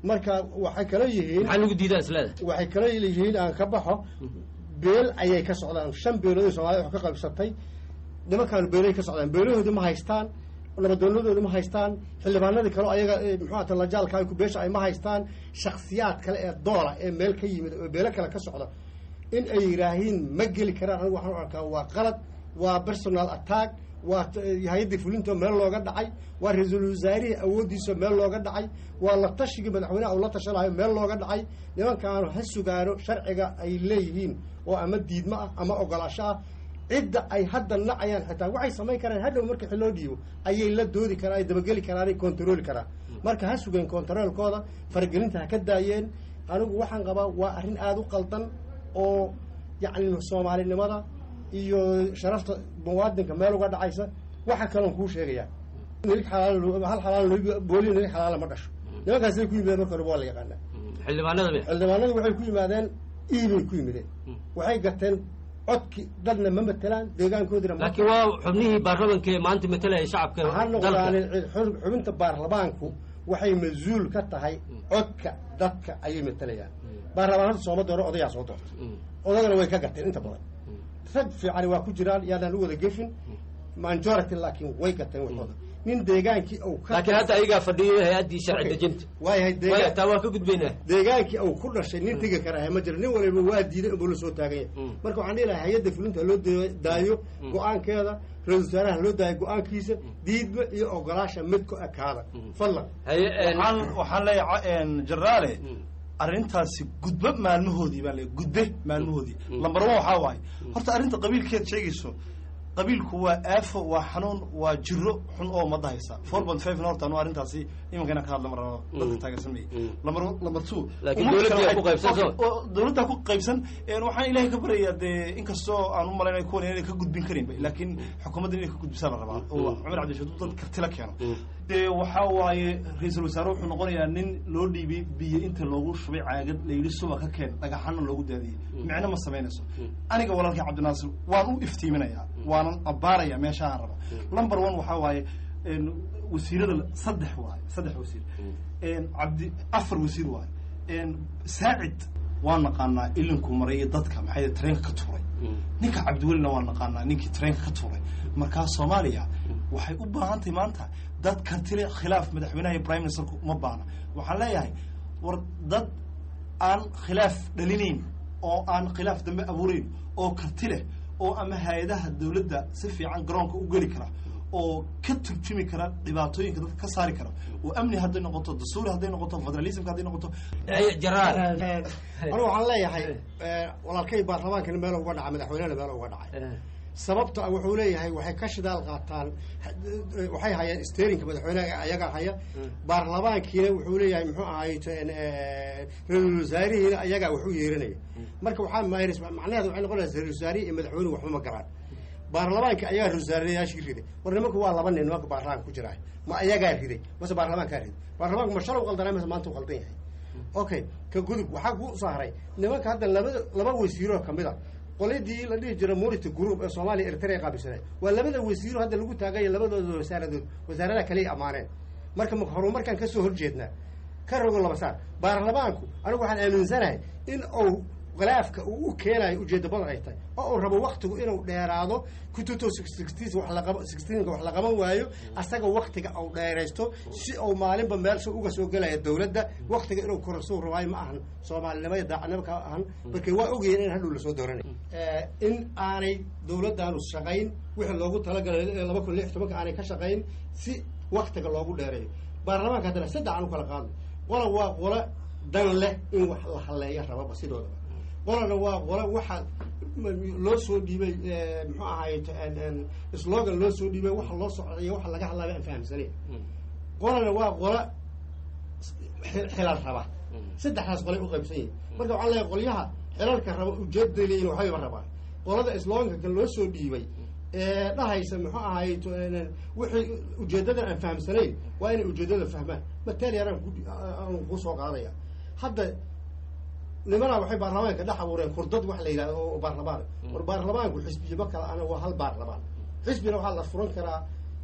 marka waxay kala yihiin maxaa lagu diidaa isleeda waxay kala yihiin aan ka baxo beel ayay ka socdaan shan beelood soomaalida wax ka qaybsatay nimankaan beelay ka socdaan beelahoodi ma haystaan nabadoonadoodi ma haystaan xildhibaanadii kale ayaga muxuu ata lajaalka ay ku beesha ay ma haystaan shaksiyaad kale ee doola ee meel ka yimid oo beelo kale ka socda in ay yidhaahiin ma geli karaan anigu waxaan u arkaa waa qalad waa personal attack waa hay-addii fulinto meel looga dhacay waa ra-iisul wasaarihii awooddiisa meel looga dhacay waa la tashigii madaxweyneha uu la tashanayo meel looga dhacay nimankaanu ha sugaano sharciga ay leeyihiin oo ama diidmo ah ama ogolaasho ah cidda ay hadda nacayaan xitaa waxay samayn karaan hadhow marka xiloo dhiibo ayay la doodi karaan ay dabageli karaan ay kontarooli karaan marka ha sugeen kontaroolkooda faragelinta ha ka daayeen anigu waxaan qabaa waa arrin aada u qaldan oo yacni soomaalinimada iyo sharafta muwaadinka meel uga dhacaysa waxa kaloon kuu sheegayaa nilig xalaal hal xalaal booli nilig xalaala ma dhasho nimankaasay ku yimideen marka hore waa la yaqaanaa xildhibaanada xildhibaanadu waxay ku yimaadeen iibay ku yimideen waxay gateen codki dadna ma matelaan deegaankoodina laakiin waa xubnihii baarlamanka ee maanta matalaya shacabka ha noqdaan xubinta baarlamaanku waxay mas-uul ka tahay codka dadka ayay matalayaan baarlamaanada sooma dooro odayaa soo doorta odagana way ka gateen inta badan rag fiicani waa ku jiraan yaanaan u wada gefin majority laakiin way gateen waxooda nin deegaankii uu ka laakiin hadda ayagaa fadhiyo hay-addii sharci dejinta waayahay taa waa ka gudbaynaa deegaankii uu ku dhashay nin tegi karaha ma jira nin waliba waa diiday inbuu la soo taagan yahay marka waxaan dhihi lahaa hay-adda fulinta haloo daayo go-aankeeda ra-isul wasaaraha haloo daayo go-aankiisa diidma iyo ogolaasha mid ku ekaada fadlan waxaan waxaan leeyahay jaraale arrintaasi gudbo maalmahoodii baa le gudbe maalmahoodii lambar one waxaa waaye horta arrinta qabiilkeed sheegayso qabiilku waa aafo waa xanuun waa jiro xun oo ummadda haysa four point five na horta anu arrintaasi imanka inaan ka hadla mar rabo dadka taageersan maya lambar lambar two laakiin dowladda ku qaybsan soo dowladda ku qaybsan waxaan ilaahay ka baryayaa dee inkastoo aan u malaynay kuwan inay ka gudbin karinba laakiin xukuumadda inay ka gudbisaa la rabaa oo cumar cabdishaduud dad kartila keeno dee waxaa waaye ra-iisul wasaare wuxuu noqonayaa nin loo dhiibay biyo inta loogu shubay caagad layidhi suba ka keen dhagaxana loogu daadiyey micno ma samaynayso aniga walaalkay cabdinaasir waan u iftiiminayaa waanan abbaaraya meeshaaan raba number one waxaa waaye wasiirada saddex waaye saddex wasiir cabdi afar wasiir waaye saacid waan naqaanaa ilinku maray iyo dadka maxay treenka ka tuuray ninka cabdiwelina waan naqaanaa ninkii treenka ka tuuray markaa soomaaliya waxay u baahan tahay maanta dad kartile khilaaf madaxweynaha iyo prime ministerku uma baana waxaan leeyahay war dad aan khilaaf dhalinayn oo aan khilaaf dambe abuurayn oo karti leh oo ama hay-adaha dawladda si fiican garoonka u geli kara oo ka turjumi kara dhibaatooyinka dadka ka saari kara oo amni hadday noqoto dastuuri hadday noqoto federalismka hadday noqoto anigu waxaan leeyahay walaalkay baarlamaankana meel uga dhacay madaxweynehana meel uga dhacay sababta wuxuu leeyahay waxay ka shidaal qaataan waxay hayaan sterinka madaxweyneha ayagaa haya baarlamaankiina wuxuu leeyahay muxuu ahay ra-isul wasaarihiina ayagaa wax u yeeranaya marka waxaa mayrs macnaheeda waxay noqonaysa ra-isul wasaarihi iyo madaxweynuhu waxba ma garaan baarlamaanka ayagaa ra-isul wasaarayaashii riday war nimanku waa laba nin nimanka baarlamaanka ku jiraay ma ayagaa riday mase baarlamaankaa riday baarlamaanku ma shalay u qaldanay mase maanta u qaldan yahay okay ka gudub waxaa ku soo haray nimanka hadda labada laba wasiiroo kamid a qoladii la dhihi jira murity group ee soomaaliya eritrea qaabilsanay waa labada wasiiro hadda lagu taagaya labadooda wasaaradood wasaaradaha kaliya ammaaneen marka ma horumarkaan kasoo horjeednaa ka rogo laba saar baarlamaanku anigu waxaan aaminsanahay in uu khilaafka uu u keenayo ujeedda badan ay tahay oo uu rabo waktigu inuu dheeraado kututo sixteenka wax la qaban waayo asaga waktiga uu dheeraysto si uu maalinba meel so uga soo gelaya dawladda waktiga inuu korasuu rabaayo ma ahan soomaalinimo iyo daacadnimo ka ahan marka waa ogayeen in hadhow lasoo dooranay in aanay dawladdaanu shaqayn wixii loogu talagalay laba kun lix tobanka aanay ka shaqayn si waktiga loogu dheereeyo baarlamaanka haddana saddex aan u kala qaadno qola waa qola dan leh in wax la halleeya rababa sidoodaba qolana waa qola waxa loo soo dhiibay muxuu ahaay slogan loo soo dhiibay waxa loo socday waxa laga hadlaaba aan fahamsanay qolana waa qola xilal raba saddexdaas qolay u qaybsan yihin marka waxaan leeyahay qolyaha xilalka raba ujeedaday leeyihin waxbayba rabaan qolada sloganka kan loo soo dhiibay ee dhahaysa muxuu ahaay wixii ujeedadan aan fahamsanayn waa inay ujeedada fahmaan mataliyaran aan ku soo qaadaya hadda nimanaa waxay baarlamaanka dhex abuureen kurdad wax la yidhahdo oo baarlamaan war baarlamaanku xisbiyaba kale ana waa hal baarlamaan xisbina waxaa la furan karaa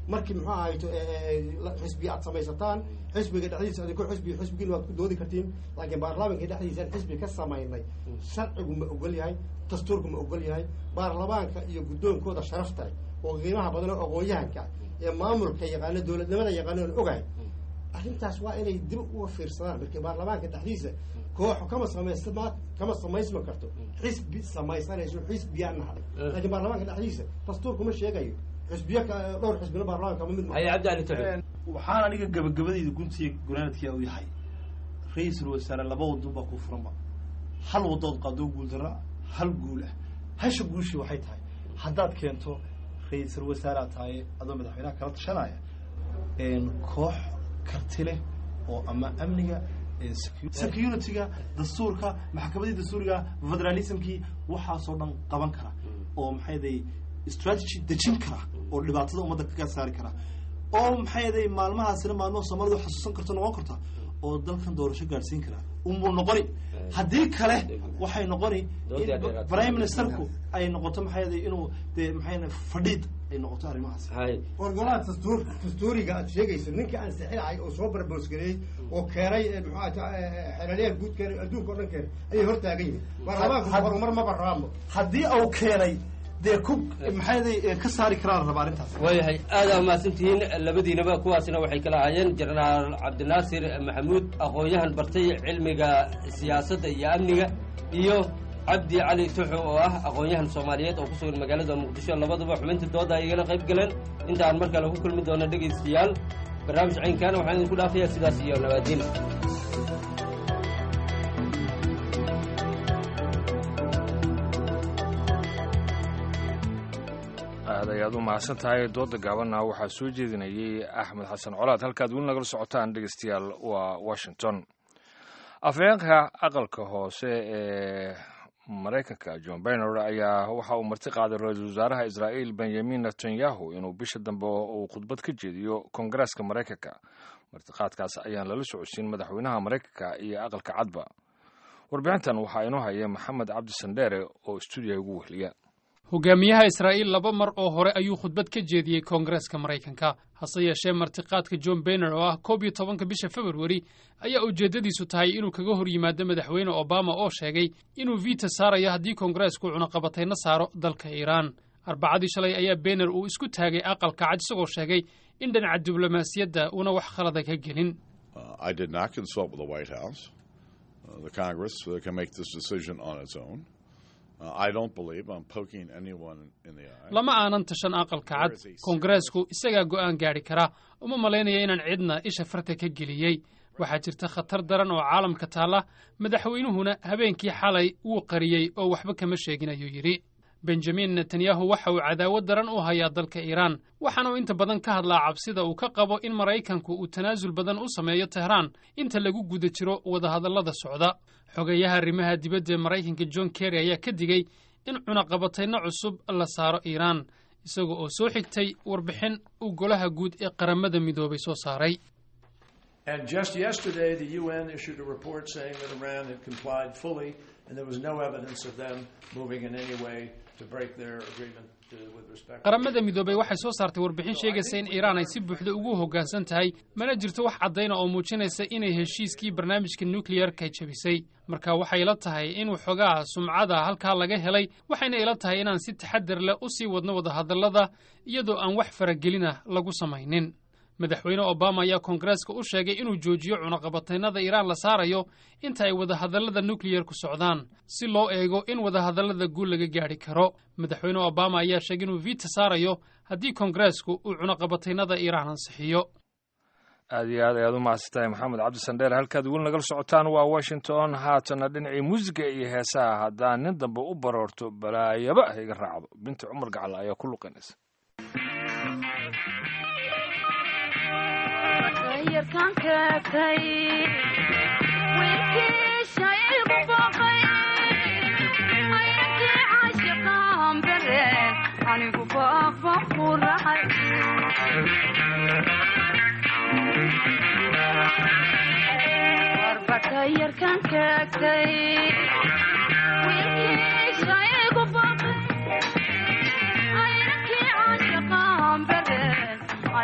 markii muxuu ahayto xisbi aad samaysataan xisbiga dhexdiisa adinku xisbi xisbigiina waad ku doodi kartiin laakiin baarlamaanka dhexdiisaan xisbi ka samaynay sharcigu ma ogol yahay dastuurku ma ogol yahay baarlamaanka iyo guddoonkooda sharafta leh oo qiimaha badan oo aqoon-yahanka ee maamulka yaqaano dowladnimada yaqaano aan ogahay arrintaas waa inay dib uga fiirsadaan markii baarlamaanka dhexdiisa kooxu kama samaysma kama samaysma karto xisbi samaysanayso xisbiyaan nahay laakiin baarlamaanka dhexdiisa dastuurkuma sheegayo xisbiyo dhowr xisbina baarlamaanka ma mid waxaan aniga gabagabadayda guntiga gunaanadkiia u yahay ra-iisul wasaare laba wadon baa ku furanba hal wadood qaadoo guuldara hal guul ah hasha guushii waxay tahay haddaad keento ra-iisul wasaare tahay adoo madaxweynaha kala tashanaya koox karti leh oo ama amniga security-ga dastuurka maxkamadii dastuuriga federalismkii waxaasoo dhan qaban kara oo maxay day strategy dejin kara oo dhibaatada ummadda kaga saari kara oo maxay day maalmahaasina maalmaha soomaalidu xasuusan karto noqon karta oo dalkan doorasho gaadhsiin kara unbuu noqoni haddii kale waxay noqoni in prime ministerku ay noqoto maxay day inuu dee maxay fadhiid ay noqoto arrimahaas wargolaha dastuur dastuuriga aad sheegayso ninka aan sixinahay oo soo barboosgareeyey oo keenay muxuu xeelaliyaha guud keenay adduunka o dhan keenay ayay hortaagan yihin baarlamaanku horumar maba raamo haddii uu keenay dee ku maxayday ka saari karaan raba arrintaas waayahay aada mahadsantihiin labadiinaba kuwaasina waxay kala ahaayeen jenaraal cabdinaasir maxamuud aqoon-yahan bartay cilmiga siyaasadda iyo amniga iyo cabdi cali tuxo oo ah aqoon-yahan soomaaliyeed oo ku sugan magaalada muqdisho labaduba xubinta dooda ay igala qayb galeen inta aan mar kale ku kulmi doono dhegaystayaal barnaamij caynkaana waxaan idinku dhaafayaa sidaas iyo nabaadiin aad ayaad u mahadsan tahay dooda gaabanna waxaa soo jeedinayay axmed xasan colaad halkaad weli nagala socotaan dhegeystayaal waa washington afhayeenka aqalka hoose ee maraykanka john baynor ayaa waxa uu marti qaaday ra-iisul wasaaraha israa'iil benyamin netanyahu inuu bisha dambe uu khudbad ka jeediyo koongareeska maraykanka martiqaadkaas ayaan lala socodsiin madaxweynaha maraykanka iyo aqalka cadba warbixintan waxaa inoo haya maxamed cabdi sandheere oo stuudiyaha ugu wehliya hogaamiyaha israa'iil laba mar oo hore ayuu khudbad ka jeediyey koongareeska maraykanka hase yeeshee martiqaadka john bayner oo ah koob iyo tobanka bisha februari ayaa ujeeddadiisu tahay inuu kaga hor yimaado madaxweyne obama oo sheegay inuu viita saarayo haddii koongareesku cunaqabatayna saaro dalka iiraan arbacadii shalay ayaa bayner uu isku taagay aqalka cad isagoo sheegay in dhinaca diblomaasiyadda uuna wax khalada ka gelin lama aanan tashan aqalka cad koongareesku isagaa go'aan gaadhi kara uma malaynaya inaan cidna isha farta ka geliyey waxaa jirta khatar daran oo caalamka taalla madaxweynuhuna habeenkii xalay wuu qariyey oo waxba kama sheegin ayuu yidhi benjamin netanyahu waxa uu cadaawad daran u hayaa dalka iiraan waxaana uu inta badan ka hadlaa cabsida uu ka qabo in maraykanku uu tanaasul badan u sameeyo tehraan inta lagu guda jiro wadahadallada socda xogeeyaha arrimaha dibadda ee maraykanka john kerry ayaa ka digey in cunaqabatayno cusub la saaro iiraan isaga oo soo xigtay warbixin uu golaha guud ee qaramada midoobay soo saaray And just yesterday, the UN issued a report saying that Iran had complied fully, and there was no evidence of them moving in any way to break their agreement uh, with respect. qaramada midoobay waxay soo saartay warbixin sheegaysa in iiraan ay si buuxda ugu hoggaansan tahay mana jirto wax caddayna oo muujinaysa inay heshiiskii barnaamijka nukliyarka jebisay marka waxay ila tahay in waxoogaa sumcada halkaa laga helay waxayna ila tahay inaan si taxadar leh u sii wadno wadahadallada iyadoo aan wax faragelin ah lagu samaynin madaxweyne obama ayaa koongareeska u sheegay inuu joojiyo cunaqabataynada iiraan la saarayo inta ay wadahadallada nukliyarku socdaan si loo eego in wadahadallada guul laga gaadhi karo madaxweyne obama ayaa sheegay inuu viita saarayo haddii koongareesku uu cunaqabataynada iiraan ansixiyo aad iyo aad ayaad u mahadsantahay maxamed cabdi sandheer halkaad weli nagala socotaan waa washington haatana dhinacii muusiga iyo heesaha haddaan nin dambe u baroorto balaayaba ha iga raacdo binti cumar gacal ayaa ku luqinaysa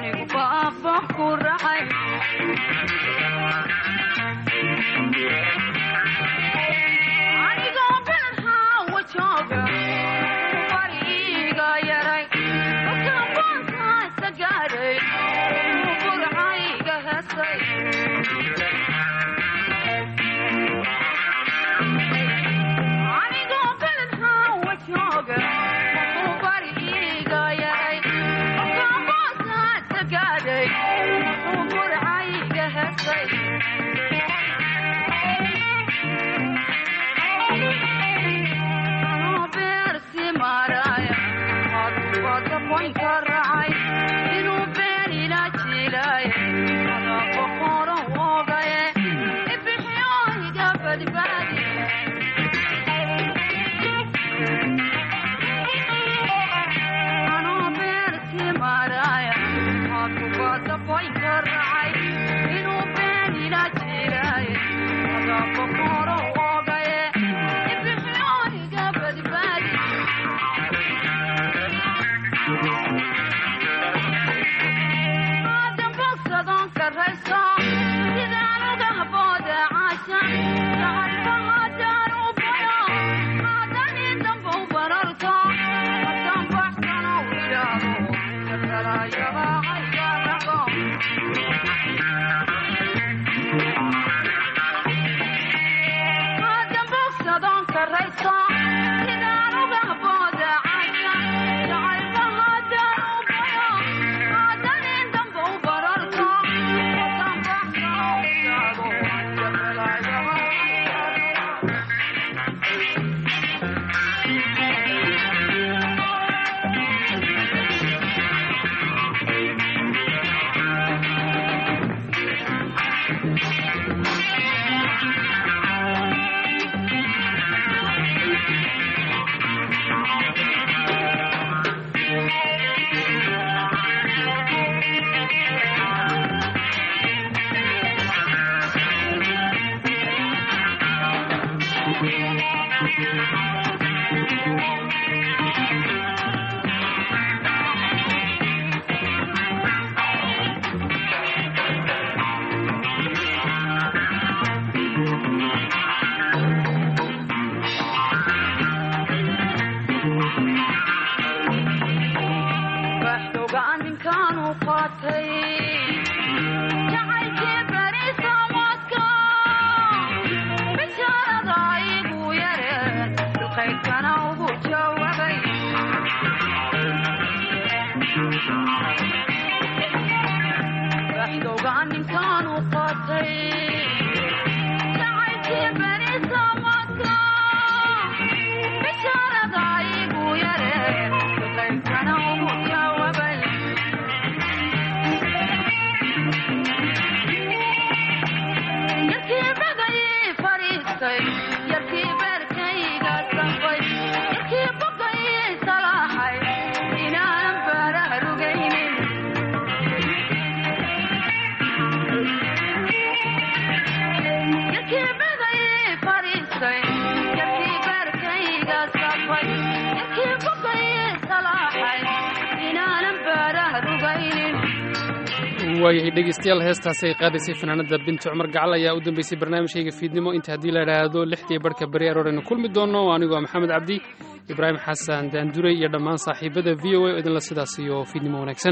waayahay dhegeystayaal heestaasi ay qaadaysay fanaanada binti cumar gacal ayaa u dambeysay barnaamijkayga fiidnimo inta haddii la idhaahdo lixdii barhka beri aroor aynu kulmi doonno anigoo maxamed cabdi ibraahim xasan daanduray iyo dhammaan saaxiibada v o a oo idinla sidaas iyo fiidnimo wanaagsan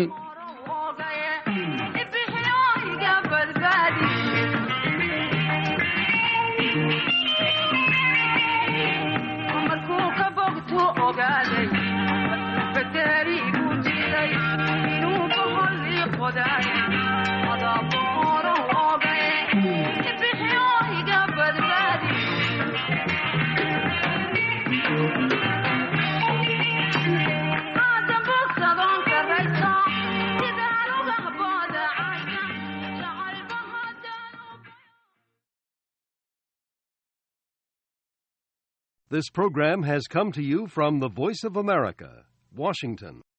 This program has come to you from the Voice of America, Washington.